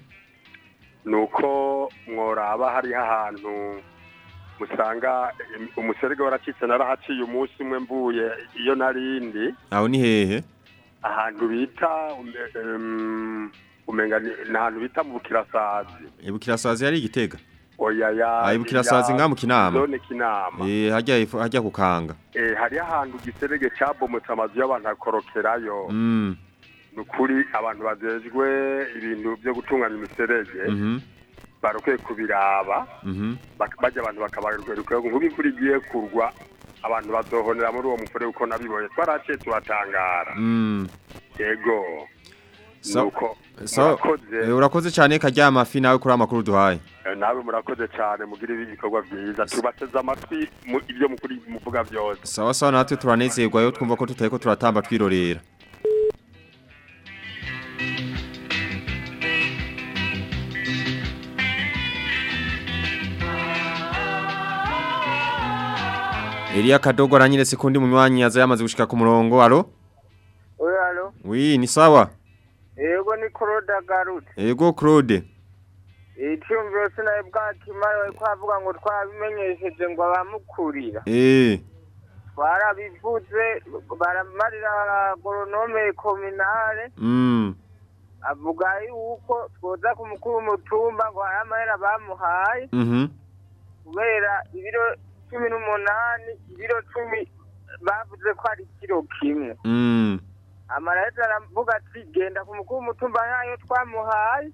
V: ni uko mworaba hariho ahantu musanga em, umuserege waracitse narahaciye umunsi umwe mvuye iyo narindi
E: Aho ni hehe?
V: ahantu bita ume- em, umenga ni ni ahantu bita mu bukirasazi
E: Ibukirasazi yari igitega.
V: oya ya
E: Ah, ibukirasazi
V: ya
E: nga mu Kinama.
V: zone kinama
E: Eh hajya ifu- hajya kukanga.
V: eh hariho ahantu igiserege cabomotse amazu y'abantu akorokerayo
E: Mm.
V: ni ukuri abantu bajejwe ibintu byo gutunganya imiserege
E: Mhm.
V: barokwiye kubiraba
E: Mhm.
V: bak- bajya abantu bakabarwereka nk'ubu imvura igiye kurwa abantu bazohonera muri uwo mufure uko nabibonye twaraciye turatangara
E: Mm.
V: yego
E: So-
V: nuko
E: So,
V: murakoze
E: eh, urakoze cyane kajya amafi nawe kuri amakuru duhaye.
V: Eh, nawe murakoze cyane mugire ibikorwa byiza tubateze amatwi mu- ibyo mukuri muvuga byose
E: Sawa sawa natwe turanezerwa yo twumva ko tutariko turatamba twirorera. Elia Kadogo aranyeretse ko ndi munywanyi yaza yamaze gushika ku murongo. Alo?
H: oya alo
E: Oui, ni sawa.
H: yego ni claude agarutse
E: Ego Claude.
H: icyumviro sinawe bwakimara bari kuhavuga ngo twabimenyesheje ngo abamukurira
E: Eh.
H: twarabivuze baramarira agoronome kominale
E: Mm.
H: avuga yuko twoza ku mukuru w'umutumba ngo hari amahera bamuhaye
E: Mhm.
H: kubera ibiro cumi n'umunani ibiro cumi bavuze ko ari ikiro kimwe
E: Mm.
H: amaraheza aravuga ati genda ku mukuru w'umutumba nkayo twamuhaye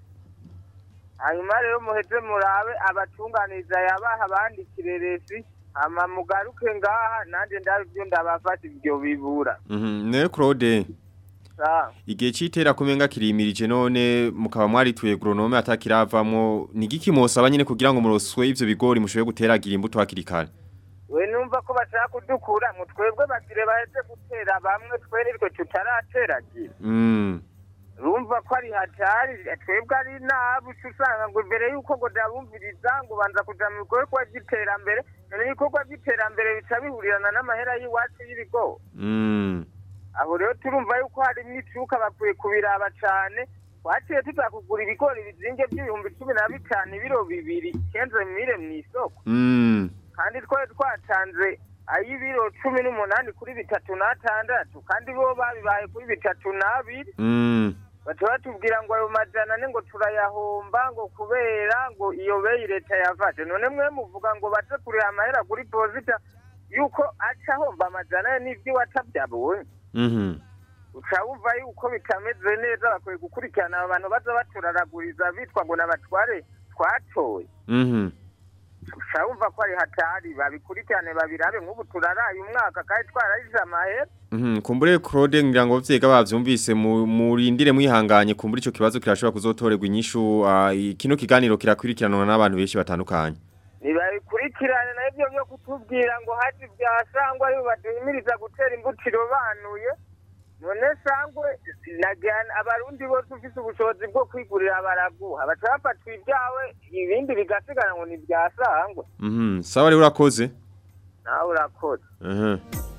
H: hanyuma rero muheze murabe abatunganiriza yabaha bandikire resi hama mugaruke ngaha nanjye ndabe ibyo ndabafata ibyo bibura
E: Mhm. Ne Claude.
H: sawa
E: Igihe citera kumenga kirimirije none mukaba mwarituye agronome atakiravamwo nigiki mosaba nyene kugira ngo muroswe ivyo bigori mushoboye guteragira imbuto hakiri kare.
H: we numva ko bashaka kudukura mu twebwe bagire baheze gutera bamwe twererwe tutarateragira
E: Mm.
H: rumva ko ari hatari twebwe ari nabi uca usanga ngo imbere y'uko ngo ndabumviriza ngo banza kuja mu bikorwa by'iterambere none ibikorwa by'iterambere bica bihurirana n'amahera y'iwacu y'ibigori
E: Mm.
H: aho rero turumva yuko harimo icuka bakwiye kubiraba cane twaciye tuza kugura ibigori bizinge by'ibihumbi cumi na bitanu ibiro bibiri kenze mire mw'isoko
E: Mm.
H: kandi twari twatanze ay'ibiro cumi n'umunani kuri bitatu n'atandatu kandi bo babibaye kuri bitatu n'abiri
E: Mm.
H: baca batubwira ngo ayo majana ane ngo turayahomba ngo kubera ngo iyo beyi leta yafashe none mwe muvuga ngo bace kuriha amahera kuri posita yuko aca ahomba amajana ane n'ivyo watavyabonye
E: Mhm.
H: uca wumva yuko bitameze neza bakwiye gukurikirana abo bantu baza baturaraguriza bitwa ngo n'abatware twatoye
E: Mhm.
H: uca wumva ko ari hatari babikurikirane babirabe nk'ubu turaraye umwaka kandi twararize amahera
E: Mhm. Kumbure Claude ngira ngo vyega bavyumvise mu- murindire mwihanganye kumbure ico kibazo kirashobora kuzotorerwa inyishu ah, i- kino kiganiro kirakurikiranwa n'abantu benshi batandukanye.
H: nibabikurikirane nabyo byo kutubwira ngo haje bya sangwa aribo baduhimiriza gutera imbuto irobanuye none sangwe nagana abarundi bose ufise ubushobozi bwo kwigurira baraguha baca bafatwa ibyawe ibindi bigasigara ngo ni bya sangwe
E: Mhm. Sawa rero urakoze.
H: nawe urakoze
E: Mhm.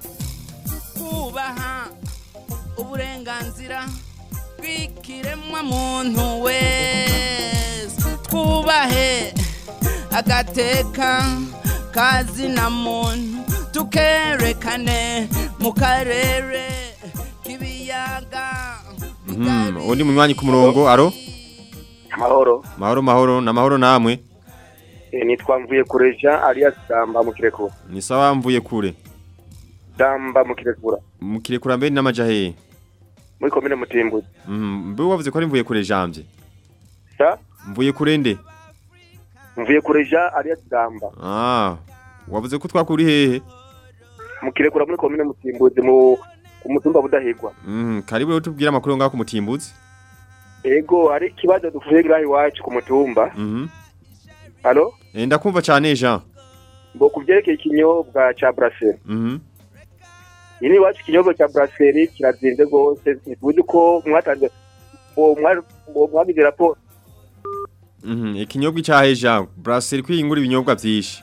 A: kubaha uburenganzira bw'ikiremwa muntu wese twubahe agateka kazina muntu tukerekane mu karere k'ibiyaga
E: Mhm. Undi munywanyi ku murongo aro?
B: Mahoro.
E: Mahoro mahoro na mahoro namwe.
B: Eh, nitwa mvuye kureja alias Damba mu Kirekura.
E: Ni sawa mvuye kure.
B: Damba mu Kirekura.
E: Mu kirekura mbere n'amaja hehe?
B: Muri komine Mutimbuzi.
E: Mhm. Mbe wavuze ko ari mvuye kure jambye.
B: Sa?
E: Mvuye kure nde?
B: Mvuye kureja alias Damba.
E: Ah. Wavuze ko twakuri hehe?
B: Mu Kirekura muri komine Mutimbuzi mu ku mutumba budahigwa.
E: Mhm. Karibu rero tubwire amakuru ngaho ku mutimbuzi.
B: Ego hari ikibazo dufuye grahi iwacu ku mutumba.
E: Mhm.
B: Halo?
E: Eh ndakumva cyane Jean.
B: Ngo kuvyerekeye ikinyobwa ca Brasserie.
E: Mhm.
B: Ini iwacu ikinyobwa ca Brasserie kirazinze rwose. Ntibuzi ko mwatanze uwo mwa- uwo mwagize raporo
E: Mhm. Ikinyobwa cyahe Jean. Brasserie kwiyingura ibinyobwa byinshi.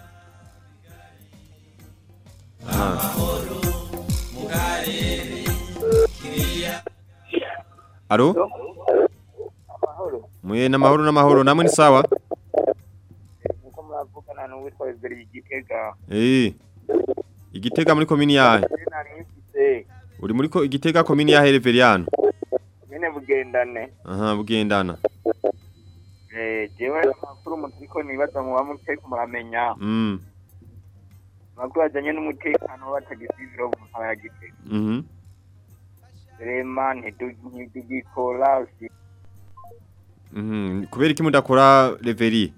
E: Ah. Alo? Muye na mahoro na mahoro namwe ni sawa?
U: Niko muravugana n'uwitwa Ezeri Igitega.
E: Eh. Igitega muri komini yahe?
U: Nari mfise
E: Uri muri ko igitega komini yahe Reveriano?
U: nyene bugendane.
E: Aha bugendana.
U: Eh, jewe amakuru mutariko nibaza muba muteko muramenya.
E: Mm.
U: Amakuru ajanye n'umutekano w'abatagisiviro mu ntara ya Gitega.
E: Mhm.
U: Rema ntitugikora
E: Mhm. Kubera iki mudakora Reveri?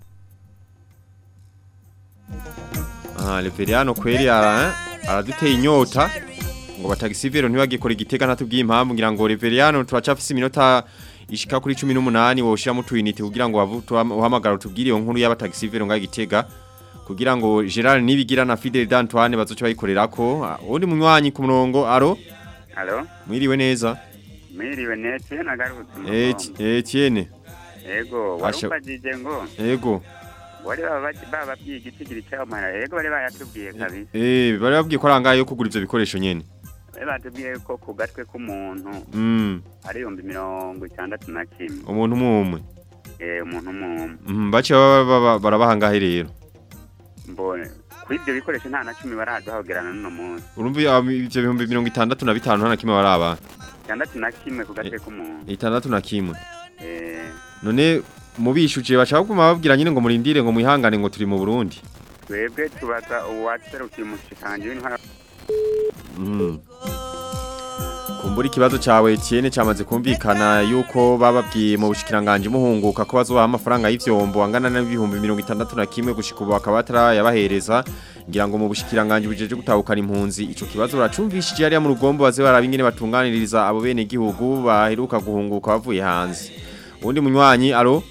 E: Ah, Reveriano kweri ara eh? araduteye inyota ngo batagisivero ntibagikora igitega ntatubwiye impamvu ngira ngo Reveriano turacafise iminota ishika kuri 18 woshira mu twinite kugira ngo wavu uhamagara utubwire iyo nkuru y'abatagisivero nga gitega kugira ngo Gerard nibigira na Fidel d'Antoine bazoca bayikorerako Ah, undi munywanyi ku murongo aro
T: Halo,
E: mwiriwe neza
T: mwiriwe nete nagarutse mu
E: Eti-
T: Kongo.
E: Etienne
T: Ego,
E: Asha-
T: warumvajije ngo
E: Ego
T: wari baba bababwiye igitigiri cy'ayo mahera. Ego bari bayatubwiye kabisa.
E: Eh bari babwiye ko arangaye yo kugura ivyo bikoresho nyene
T: Bari batubwiye ko ku gatwe k'umuntu
E: Mm
T: ari ibihumbi mirongo itandatu na kimwe.
E: umuntu umwe
T: Eh, umuntu umwe.
E: Mhm bace baba baba- barabaha ngahe rero
T: Mbone kuri ibyo bikoresho nta na cumi baraduhagerana n'uno munsi
E: urumva iyo- ivyo bihumbi mirongo itandatu na bitanu nta na kimwe baraba
T: itandatu na kimwe ku gatwe k'umuntu
E: itandatu na kimwe
T: Eh,
E: none mubishuje baca baguma babwira nyine ngo murindire ngo mwihangane ngo turi mu Burundi
T: twebwe tubaza uwaserukiye umushikiranganji w'intwara
E: Mhm. kumbura ikibazo cawe Etienne cyamaze kumvikana yuko bababwiye mu bushikiranganje muhunguka ko bazobaha amafaranga y'ivyombo angana n'ibihumbi mirongo itandatu na kimwe gushika ubu bakaba batarayabahereza ngira ngo mu bushikiranganje bujeje gutahukana impunzi ico kibazo baracumvishije hariya mu rugombo baze baraba ingene batunganiriza abo bene gihugu baheruka guhunguka bavuye hanze uwundi munywanyi alo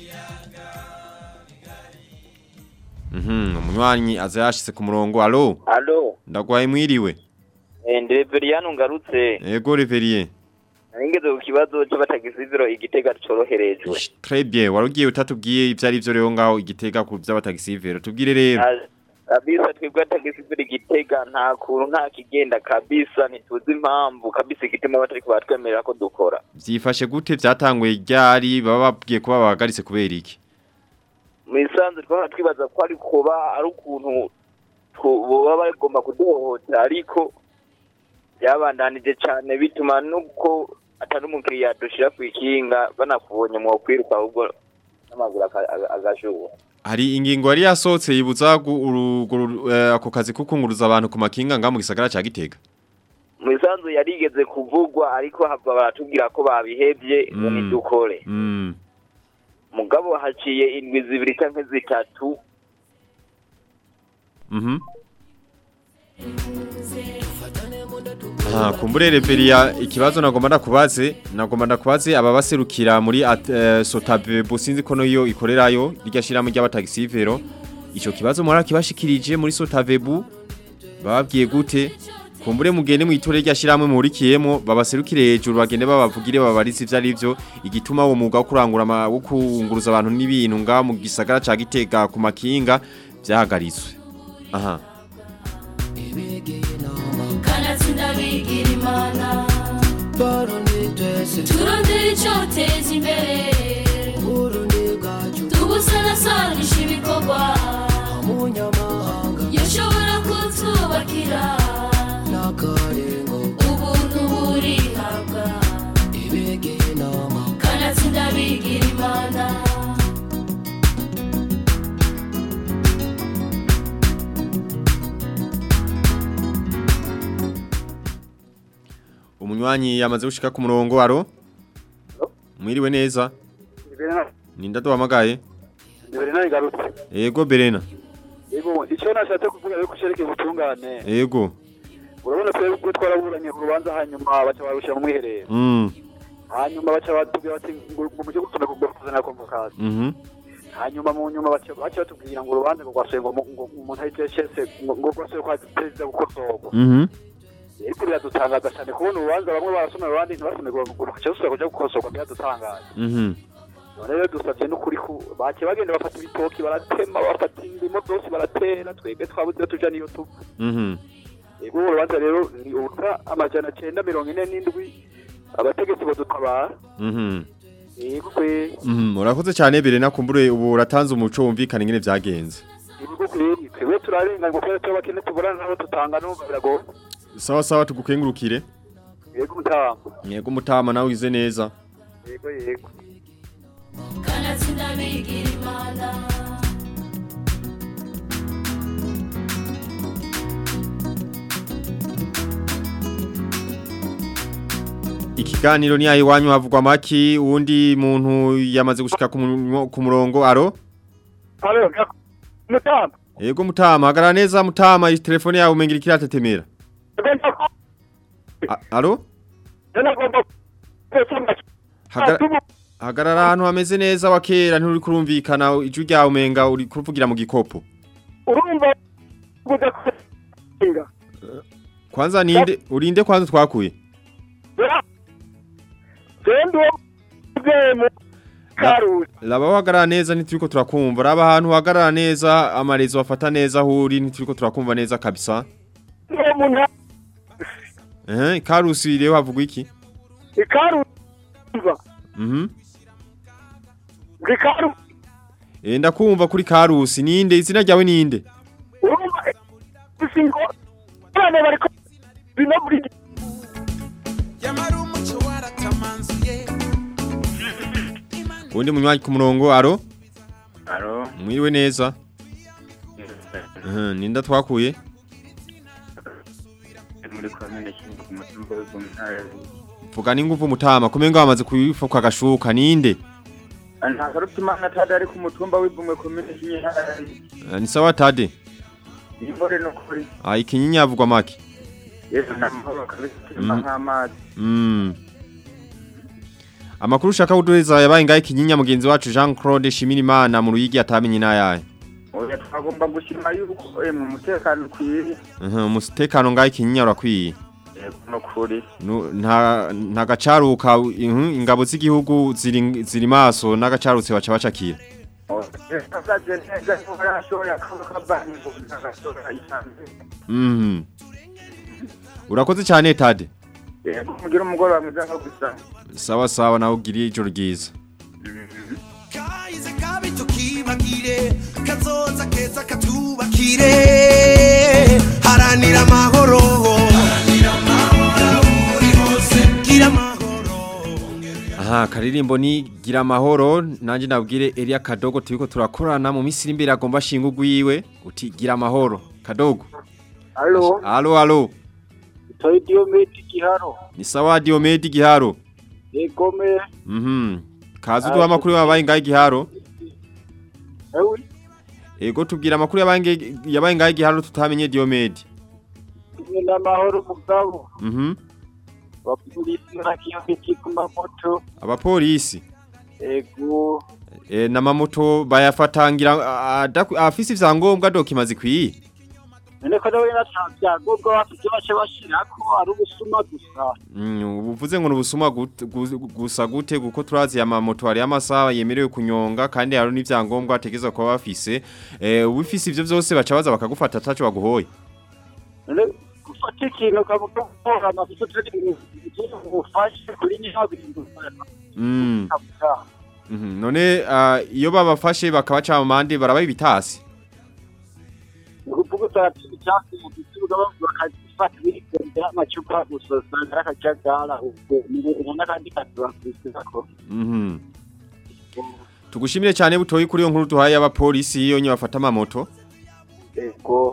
E: Mhm, umunywanyi aza yashitse ku murongo alo
C: Alo,
E: ndagwaye mwiriwe
C: eh, ndi Reveriyano ngarutse.
E: Ego Reverier
C: Ningeze ku kibazo c'abatagisiviro igitega coroherejwe.
E: Très bien warugiye utatubwiye ivyo ari byo rero ngaho igitega ku by'abatagisivero tubwire rero
C: Ah, Kabisa twebwe atagisiviro igitega nta kuntu nta kigenda kabisa ntituzi impamvu kabisa igituma batari kubatwemerera ko dukora.
E: byifashe gute byatanguye ryari baba babwiye kuba bahagaritse kubera iki
C: Mu isanzwe twaba twibaza ko ari kuba ari ukuntu tu- boba bagomba kuduhohotera ariko byabandanije cyane bituma nuko atari umukiriya dushira ku ikinga banakubonye mu kwiruka ahubwo n'amaguru aka- aga- agashuha.
E: hari ingingo yari yasohotse yibuza gu- uru- uru- eh, ako kazi kukunguruza abantu ku makinga ngaho mu gisagara ca Gitega
C: mu isanzu yarigeze kuvugwa ariko hava baratubwira ko babihevye ngo
E: Mm.
C: nidukore
E: mm.
C: mugabo haciye indwi zibiri canke zitatu
E: Mhm. Ah, kumbure Reveria ikibazo nagomba ndakubaze nagomba ndakubaze aba baserukira muri at- eh, Sotabe businzi kono yo ikorerayo irya shiramo ry'abatagisivero ico kibazo muri kibashikirije muri Sotavebu bababwiye gute kumbure mugende mu itore rya shiramwe muhurikiyemo babaserukire hejuru bagende babavugire babarize ivyo ari byo igituma uwo mwuga wo kurangura ama- wo kunguruza abantu n'ibintu nga mu gisagara ca Gitega ku makinga byahagaritswe aha
D: kanatsinda bigira imana turondera icyoteza imbere tubusanasanisha ibikorwa yashobora kutwubakira ubuntu burihabwa kanatsinda bigira imana
E: umunywanyi yamaze gushika ku murongo aro mwiriwe neza ninda duhamagaye
K: Berena igarutse.
E: yego Berena
K: Yego icyo nashatse kuvuga yuko cerekeye ubutungane.
E: yego
K: Urabona twebwe ubwo twaraburanye ku rubanza hanyuma baca barusha mu mwiherero.
E: mm
K: Hanyuma baca batubwira bati ngo ngo muje gutuma kugofuza na convocation.
E: mhm
K: Hanyuma mu nyuma baca baca batubwira ngo urubanza ngo rwasuye ngo mu- ngo umuntu ahite yashese ngo ngo rwasuye kwa perezida gukosorwa.
E: mhm
K: Ariko biradutangaza cyane kubona urubanza bamwe barasoma abandi ntibasome ngo rukaca rusubira kuja gukosorwa biradutangaza.
E: mhm
K: none rero dusabye n'ukuri ku bake bagenda bafata ibitoki baratema bafata indimo zose baratera twebwe twabuze iyo tuja niyo tuva
E: mhm
K: yego ubu rubanza rero ni ubusa amajana cenda mirongo ine n'indwi abategetsi badutabara
E: mhm
K: yego kwe
E: mhm urakoze cyane Berena kumbure ubu uratanze umuco wumvikana ingene vyagenze
K: yego kwe twebwe turarengana ngo kubera tuba bakene tuburana nabo tutanga n'umva biragoye
E: sawa sawa tugukengurukire
K: yego mutama
E: yego mutama nawe ugize neza
K: yego yego
D: kanatsinda bigira imana
E: ikiganiro ni ayi wanyu havugwa maki uwundi muntu yamaze gushika ku mu- ku murongo aro
I: Alo, mutama.
E: yego mutama hagarara neza mutama iyi telefone yawe umengira ikiratetemera A- aro
I: Nagomba kusoma
E: Hagara- hagarara ahantu hameze neza wa kera nturi kurumvikana ijwi ryawe umenga uri kuvugira mu gikopo
I: urumva kuza kusinga.
E: kwanza ninde urinde kwanza twakuye
I: Zendo zemu karusi.
E: Laba wahagarara neza ntituriko turakumva raba ahantu wahagarara neza amarezo wafata neza aho uri ntituriko turakumva neza kabisa
I: Uwo muntu
E: eh karusi rero havugwa iki
I: ikarusi.
E: mhm
I: Ikarusi.
E: eh ndakumva kuri karusi ninde izina ryawe ninde
I: Urumva
M: singo abana bariko bino muri
A: yamara umuco waratamanzuye
E: undi munywanyi ku murongo aro
T: Aro,
E: mwiriwe neza Mhm, ninda twakuye
T: muri komine Kingo ku mutumba w'Igomintare.
E: vuga n'inguvu mutama kumenga wamaze kuyifuka agashuka ninde
T: Nta karuta imana atari ari ku mutumba w'Igomwe komine Kinyinya.
E: Eh, ni sawa tade
T: Imbore no kuri.
E: ah ikinyinya avugwa make
T: Yesu namahoro kabisa turima
E: Mm.
T: nk'amazi.
E: Mm. Amakuru ushaka kuduheza yabaye ngahe kinyinya mugenzi wacu Jean Claude Shimirimana mu ruyigi atamenye nayaye.
T: Oya twagomba gushima yuko eh, mu mutekano ukwiye.
E: Mhm umutekano ngahe kinyinya urakwiye.
T: Yego no kuri.
E: Nu- Nta nta gacaruka mhm, ingabo z'igihugu ziri ziri maso n'agacarutse baca bacakira.
T: Azaje neza ko arashobora kuba kabani ngo ntagashobora isanzwe.
E: Mhm. Urakoze cyane Tade.
T: Yego mugira umugoroba mwiza nko gusa.
E: Sawa sawa nawe ugiriye ijoro ryiza.
A: kahize kabi tukibagire kazoza keza katubakire haranira amahoro gira amahoro
E: Aha karirimbo ni gira amahoro nanje nabwire Elia Kadogo turiko turakorana mu misiri imbere agomba shinga ugwiwe uti gira amahoro Kadogo.
M: Halo,
E: Alo alo.
M: toy diometi giharo.
E: Ni sawa Diomedi Giharo.
M: Egome,
E: Mhm. Kazi duha amakuru yabaye ngahe Giharo.
M: ewi,
E: Ego tubwira amakuru yabaye nge- yabaye ngahe Giharo tutamenye Diomedi.
M: kumwe n'amahoro mugabo.
E: Mhm.
M: Bapolisi ntakiyongeki ku mamoto.
E: Abapolisi
M: Ego,
E: e, n'amamoto bayafatangira a- adaku- afise ivyangombwa dokima zikwiye.
M: none ko nawe natavyangombwa bafite bace bashirako ari ubusuma gusa.
E: Mm, uvuze ngo nubusuma gute- gu- gusa gute kuko turazi amamoto hari amasaha yemerewe kunyonga kandi hari n'ivyangombwa ategeza kuba bafise. Eh ubifise ivyo vyose baca baza bakagufata ataco baguhoye.
M: None gufata ikintu ukavuga ko amafuso turi bufashe kuri nyihabindu.
E: Mm. Mhm. None ah, iyo babafashe bakabaca amande barabaye bitasi.
M: ukuvuga usanga icyatsi mu gituga bakagifata birikondera amacupa gusa usanga ari akajagara ubwo ni n'akandi kazi bakurikiza ko
E: Mhm. Tugushimire cyane butoyi kuri iyo nkuru duhaye abapolisi iyo nye bafata amamoto.
M: ego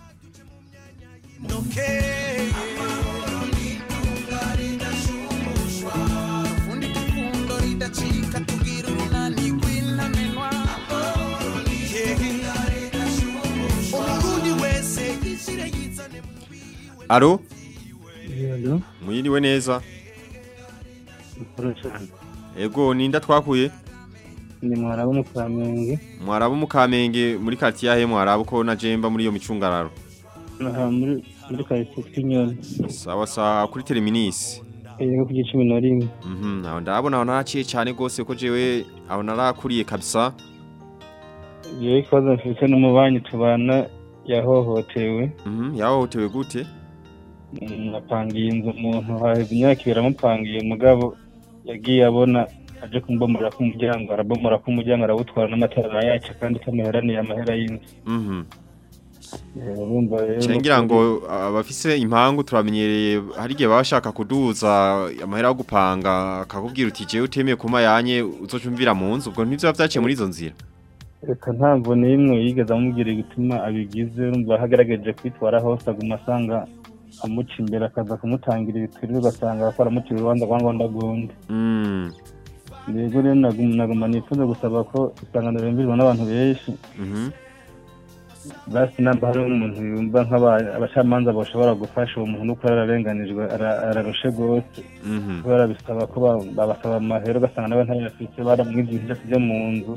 E: Alo?
G: Alo,
E: Mwiriwe neza.
G: cyane.
E: Ego ninda twakuye.
G: Ni mwarabu mu Kamenge.
E: Mwarabu mu Kamenge muri quartier yahe mwarabu ko na Jemba muri iyo micungararo.
G: Aha muri muri karitsiye Kinyoni.
E: Sawa sawa kuri terminus.
G: Yego ku gicumi na rimwe.
E: Mhm. Aho ndabona aho naraciye cyane gose ko jewe aho narakuriye kabisa.
G: Yewe ikibazo mfite n'umubanyi tubana yahohotewe.
E: Mhm. Yahohotewe gute?
G: Napangiye inzu umuntu haheze imyaka ibiri amupangiye mugabo yagiye abona aje kumbomora ku muryango arabomora ku muryango arawutwara n'amatara arayaca kandi kamuheraniye amahera y'inzu.
E: Mhm.
G: Eh, Urumva rero
E: Cengira ngo abafise impangu turamenyereye hari gihe bashaka kuduza amahera yo gupanga akakubwira uti jewe utemeye kuma yanye uzocumvira mu nzu ubwo ntivyo bavyaciye muri izo nzira.
G: reka ntabwo n'imwe yigeze amubwira igituma abigize urumva ahagaragaje kwitwara hose aguma asanga amuca imbere akaza kumutangira ibituri ugasanga akora amucira urubanza rwa ngombwa gundi
E: Mm.
G: rero rero naguma naguma nifuza gusaba ko isangano rimbirizwa n'abantu benshi
E: Mhm.
G: basi namba hariho umuntu yumva nk'abacamanza bashobora gufasha uwo muntu nuko ararenganijwe ara- ararushe rwose
E: Mhm.
G: kubera bisaba ko ba- babasaba amahera ugasanga nawe ntayafite baramwibye ibintu byose byo mu nzu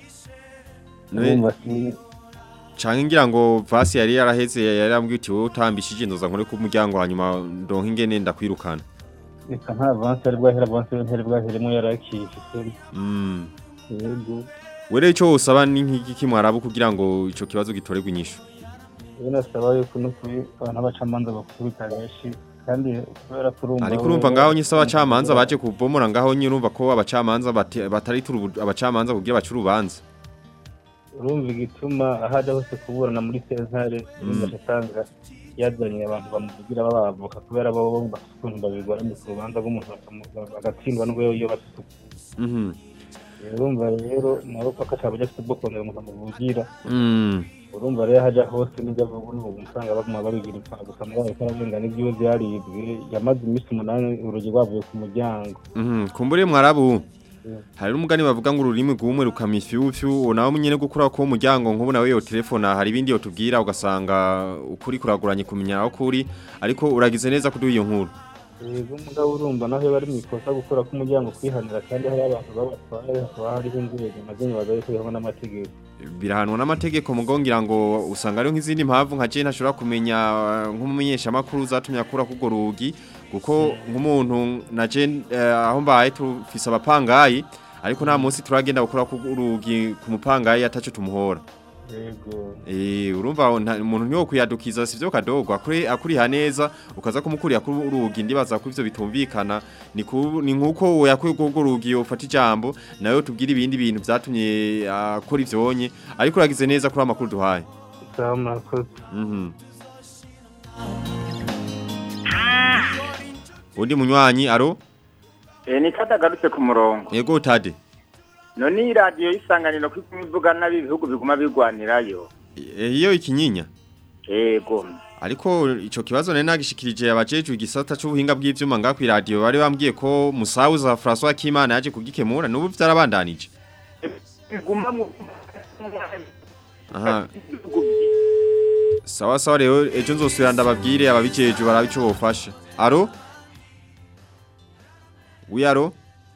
E: Nawe-
G: urumva si
E: Canke ngira ngo vasi yari yaraheze yari yambwiye uti wowe utambishije inzoza nkore ku muryango hanyuma ndonke ingene ndakwirukana.
G: reka nta avansi ari bwahera avansi ntari bwaheremo yarakifite
E: Mm.
G: yego
E: Were ico usaba ni nk'iki mwarabu kugira ngo ico kibazo gitorerwe inyishu.
G: rero nasaba yuko n'ukuri abantu b'abacamanza bakubita benshi kandi kubera ko urumva
E: Ariko urumva ngaho nyise abacamanza baje kubomora ngaho nyine urumva ko abacamanza bate- batari turu abacamanza kugira bacu urubanza.
G: urumva igituma aho ajya hose kuburana muri sentare urumva asanga yazanye abantu bamuvugira babavoka kubera bo bumva ukuntu babigoranye ku rubanza rw'umuntu bakamu- bagatsindwa n'ubwo iyo bafite
E: Mhm.
G: urumva rero nawe ko akashaka ajya afite ubwo kongera umuntu amuvugira
E: Mm.
G: urumva rero aho ajya hose n'ibyo avuga n'ubu usanga baguma babigira impfa gusa muri ayo kararenga n'ibyiwe byaribwe yamaze iminsi umunani urugi rwavuye ku muryango
E: Mhm. Kumbure mwarabu. Hari umugani bavuga ngo ururimi rwumwe rukamifyufyu nawe munyene gukura ko umuryango nk'ubu nawe yo telefona hari ibindi yo tubwira ugasanga ukuri kuraguranye kumenya aho kuri ariko uragize neza kuduha iyo nkuru.
G: yego mugabo urumva naho bari mu ikosa gukora k'umuryango kwihanira kandi hari abantu babatwaye hakaba hariho inzego nazo nyibaza yuko bihanwa n'amategeko
E: birahanwa n'amategeko mugongira ngo usanga ari nk'izindi mpamvu nka je ntashobora kumenya eh, nk'umumenyesha makuru zatumye akura kugo rugi kuko nk'umuntu na je eh, aho mbaye tufise abapangayi ariko nta munsi turagenda gukora kugo rugi ku mupangayi ataco tumuhora
G: yego
E: Eh urumva nta- umuntu niwo kuyadukiza sivyo kadogo akuri akuriha neza ukaza kumukurira kuri urugi ndibaza ko ivyo bitumvikana ni ku- ni nkuko we yakuye kugo rugi ufata ijambo nayo tubwira ibindi bintu vyatumye akora ivyonye ariko uragize neza kuri amakuru duhaye
G: sawa murakoze
E: Mhm Undi munywanyi aro
J: Eh ni katagarutse ku murongo.
E: yego tade
J: None iyi radio isanganiro ko ivuga nabi ibihugu biguma bigwanirayo.
E: Eh, iyo ikinyinya
J: Yego.
E: ariko ico kibazo nari nagishikirije abajeje igisata c'ubuhinga bw'ivyuma nga kwi radio bari bambwiye ko Musauza François Kimana yaje kugikemura nubu vyarabandanije
J: Biguma mu
E: aha sawa sawa rero ejo nzosubira ndababwire ababijeje barabe ico bofasha aro wi aro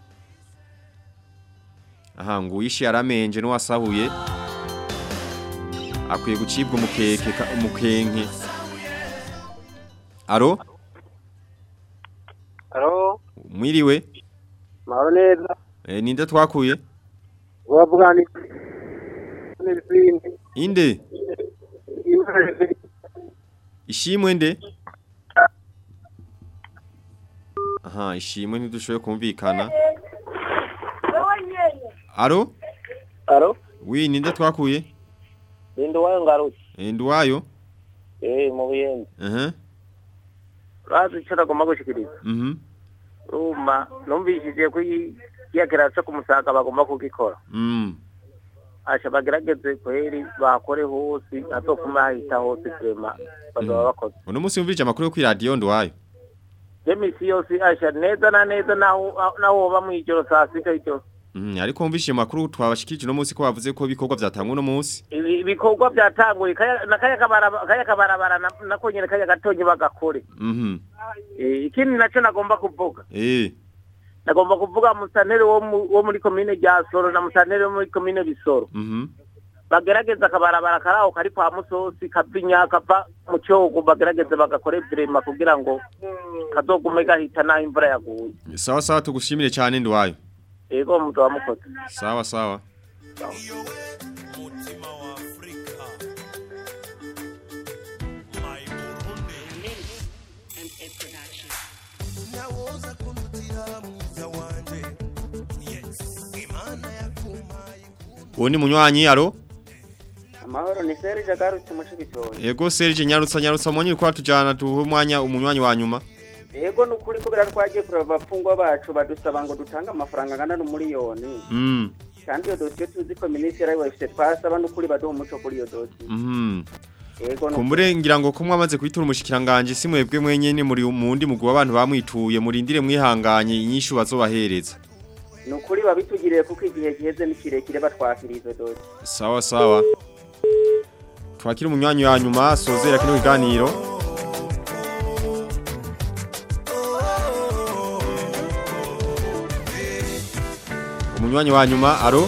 E: aha ngo uyishi yaramenje n'uwasahuye akwiye gucibwa umukeke ka- umukenke aro
U: Alo,
E: mwiriwe
U: mahoro neza.
E: e, ninde twakuye
U: Uravuga ni n'izindi.
E: inde
U: Imana
E: ishimwe nde aha ishimwe ntidushoboye kumvikana aro
U: Alo,
E: wi ninde twakuye
U: ninde wayo ngarutse.
E: e, nduwayo
U: Eh, mu buyenzi.
E: aha
U: Urazi icyo nagomba gushikiriza.
E: mhm
U: Urumva, numvishije ko iyi kiyagera cyo kumusaga bagomba kugikora.
E: mm
U: Asha bagerageze kweri bakore hose, atokuma hahita hose vrema. Bazaba bakoze.
E: uno munsi wumvije amakuru yo kuri radio nduwayo
U: Demisi yose asha neza na neza naho naho woba mu ijoro saa sita icyo.
E: mhm ariko wumvise amakuru twabashikirije uno munsi ko bavuze ko ibikorwa byatangwa uno munsi
U: Ibi- ibikorwa byatanguye kaya na kaya kabarabara kaya kabarabara na- nako nyene kaya gatonye bagakore.
E: mhm
U: Eh, ikindi nacyo nagomba kuvuga.
E: eh
U: nagomba kuvuga musantere wo mu- wo muri komine rya soro na musantere wo muri komine bisoro
E: mhm
U: bagerageza akabarabara karaho kari kwa musosi kavinya kava mu cyogo bagerageze bagakore vrema kugira ngo kazogume gahita naho imvura yaguye
E: sawa sawa tugushimire cyane nduwayo
U: yego muzoba mukoze
E: sawa sawa
A: nawoza kunutira mwiza wanje yes imana yakumaye
E: uwo ni munywanyi aro
N: amahoro ni serge agarutse mu cibitoki
E: yego Serge nyarutsa nyarutsa monyi ko tujana tuhe umwanya umunywanyi wa nyuma
N: yego ni ukuri kubera twagiye kureba abapfungwa bacu badusaba ngo dutange amafaranga angana n'umuriyoni
E: mm
N: kandi iyo dosiye tuzi ko minisitiri ariwe ifite twasaba n'ukuri baduha umuco kuri iyo dosiye
E: mhm
N: yego ni
E: kumbure ngira ngo ko mwamaze kwitura umushikiranganje si mwebwe mwenyene muri mundi mugwi w'abantu bamwituye murindire mwihanganye inyishu bazobahereza
N: ni ukuri babitugiriye kuko igihe giheze ni kirekire batwakira izo dosiye
E: sawa sawa twakira umunywanyi wa nyuma sozera kino kiganiro umunywanyi wa nyuma aro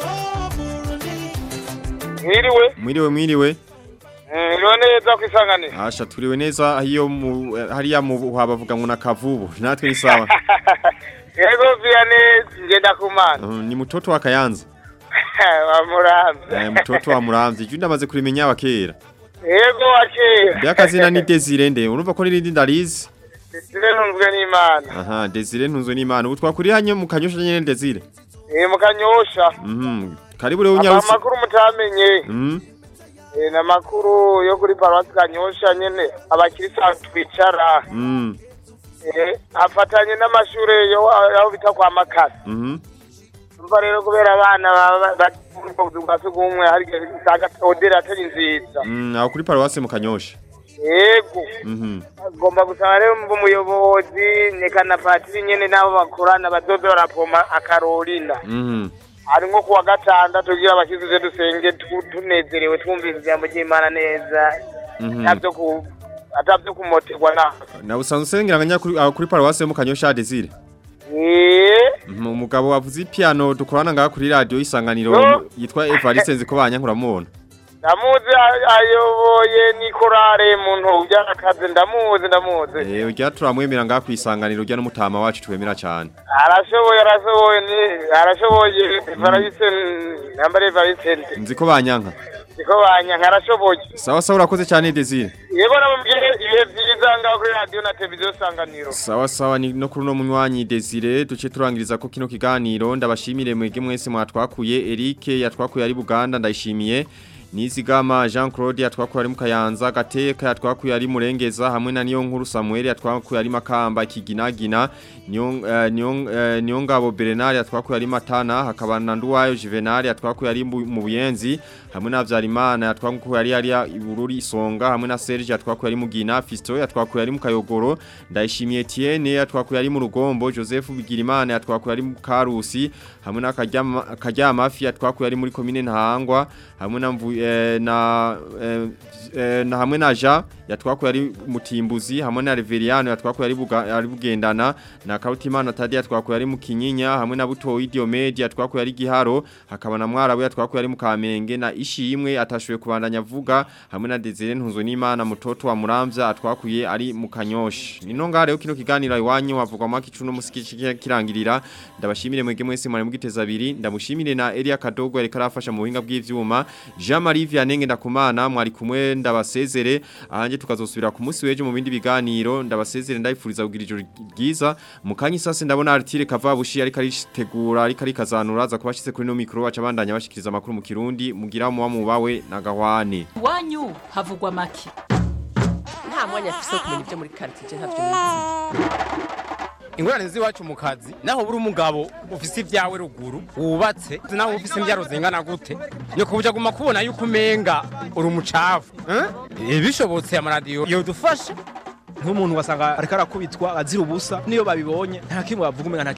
L: Mwiriwe,
E: mwiriwe mwiriwe
L: mwiriwe neza kwisanganira.
E: asha turiwe neza hiyo mu hariya mu habavuga ngo nakavubu natwe ni sawa
L: Yego Vianney ngenda kumana.
E: Uh, ni mtoto wa Kayanza
L: Bamurambe.
E: eh, mtoto wa Muramvyi junda maze kurimenya abakera
L: Yego wakera.
E: byakazina ni Desire nde urumva ko nirindi ndarizi
L: Desire ntunzwe n'Imana.
E: aha Desire ntunzwe n'Imana ubu twakuri hanye mu kanyosha nyene Desire
L: Eh mukanyosha.
E: mhm karibu rero unyarutse
L: amakuru mutamenye
E: Mm,
L: eh, ni amakuru yo kuri paruwasi kanyosha nyene abakirisitu twicara
E: mm,
L: eh, afatanye n'amashure yo aho bita kwa makasi
E: mhm,
L: umva rero kubera abana baba bari mu buzi bwa sugumwe hari igihe usanga oderi atari nziza
E: mm, aho kuri paruwasi mu kanyosha
L: yego
E: Mhm,
L: agomba gusaba rero mva umuyobozi nyeka na patiri nyene n'abo bakorana bazoze barapoma akarorinda
E: mhm.
L: ari nko kuwa gatandatu kugira abashyize dusenge tu- tunezerewe twumvise ijambo ry'imana neza
E: Mhm.
L: atavyo ku atavyo kumoterwa na
E: na usanzwe usengera nganya kuri aho kuri paruwasi mu kanyosha Desire
L: Eh,
E: Mhm, umugabo wavuze ipiano dukorana ngaha kuri radio isanganiro
L: Yo.
E: yitwa Evariste Nzikobanya nkuramubona
L: ndamuzi a- ayoboye ni korale muntu byarakaze ndamuzi ndamuzi
E: eh urya turamwemera ngaha ku isanganiro urya n'umutama wacu twemera cyane
L: arashoboye arashoboye ni arashoboye Evariste nambare Evariste
E: nziko banyanka
L: niko banyanka arashoboye
E: sawa sawa urakoze cyane Desire
L: yego namubwire ibihe byiza ngaho kuri radiyo na televiziyo sanganiro
E: Sawa sawa ni no kuri no munywanyi Desire duce turangiriza ko kino kiganiro ndabashimire mwege mwese mwatwakuye Eric yatwakuye ari Buganda ndayishimiye Nizigama Jean Claude yatwakuye ari mu Kayanza Gateka yatwakuye ari Murengeza hamwe na niyo nkuru Samuel yatwakuye ari Makamba Kiginagina niyo eh, niyo eh, niyo ngabo Bernard yatwakuye ari Matana hakaba na Nduwayo Juvenal yatwakuye ari mu mu Buyenzi hamwe na Vyarimana yatwakuye ari ari Ibururi Isonga hamwe na Serge yatwakuye ari Mugina Fisto yatwakuye ari mu Kayogoro ndayishimiye Etienne yatwakuye ari mu Rugombo Joseph Bigirimana yatwakuye ari mu Karusi hamwe na Karyama Karyama Fi yatwakuye ari muri commune Ntahangwa hamwe na mvu, eh, na eh, eh, na hamwe na Ja yatwakuye ari mutimbuzi hamwe na Reveriano yatwakuye ari buga, ari bugendana na Kautimana Tadi yatwakuye ari mu Kinyinya hamwe na Butoyi Diomede yatwakuye ari Giharo hakaba na Mwarabu yatwakuye ari mu Kamenge na Ishimwe atashoboye kubandanya vuga hamwe na Desire Ntunzo n'Imana mutoto wa Muramvya atwakuye ari mu Kanyoshi nino ngaho rero kino kiganiro iwanyu havugwa maki cuno musiki kirangirira ndabashimire mwege mwese mwari mugiteza abiri ndamushimire na Elia Kadogo yareka arafasha mu buhinga bw'ivyuma Jean Marie Vianney ndakumana mwari kumwe ndabasezere ahanje tukazosubira ku munsi weje mu bindi biganiro ndabasezere ndayifuriza kugira ijoro ryiza mu kanyi sase ndabona Artire Kavabushi ariko aritegura ariko arikazanura za kubashize kuri no micro aca bandanya bashikiriza amakuru mu Kirundi mugira mu bawe na gahwane
F: iwanyu havugwa make nta mwanya afise wo kumenya ibyo muri karitsiye ntavyo nizi
O: ingorane z'iwacu mu kazi naho buri umugabo ufise ibyawe ruguru wubatse naho ufise imbyaro zingana gute ni kubuja guma kubona yuko umenga uri umucafu eh? bishobotse amaradiyo yodufasha
W: nk'umuntu wasanga ariko arakubitwa azira ubusa niyo babibonye nta kimwe bavuga umenga nta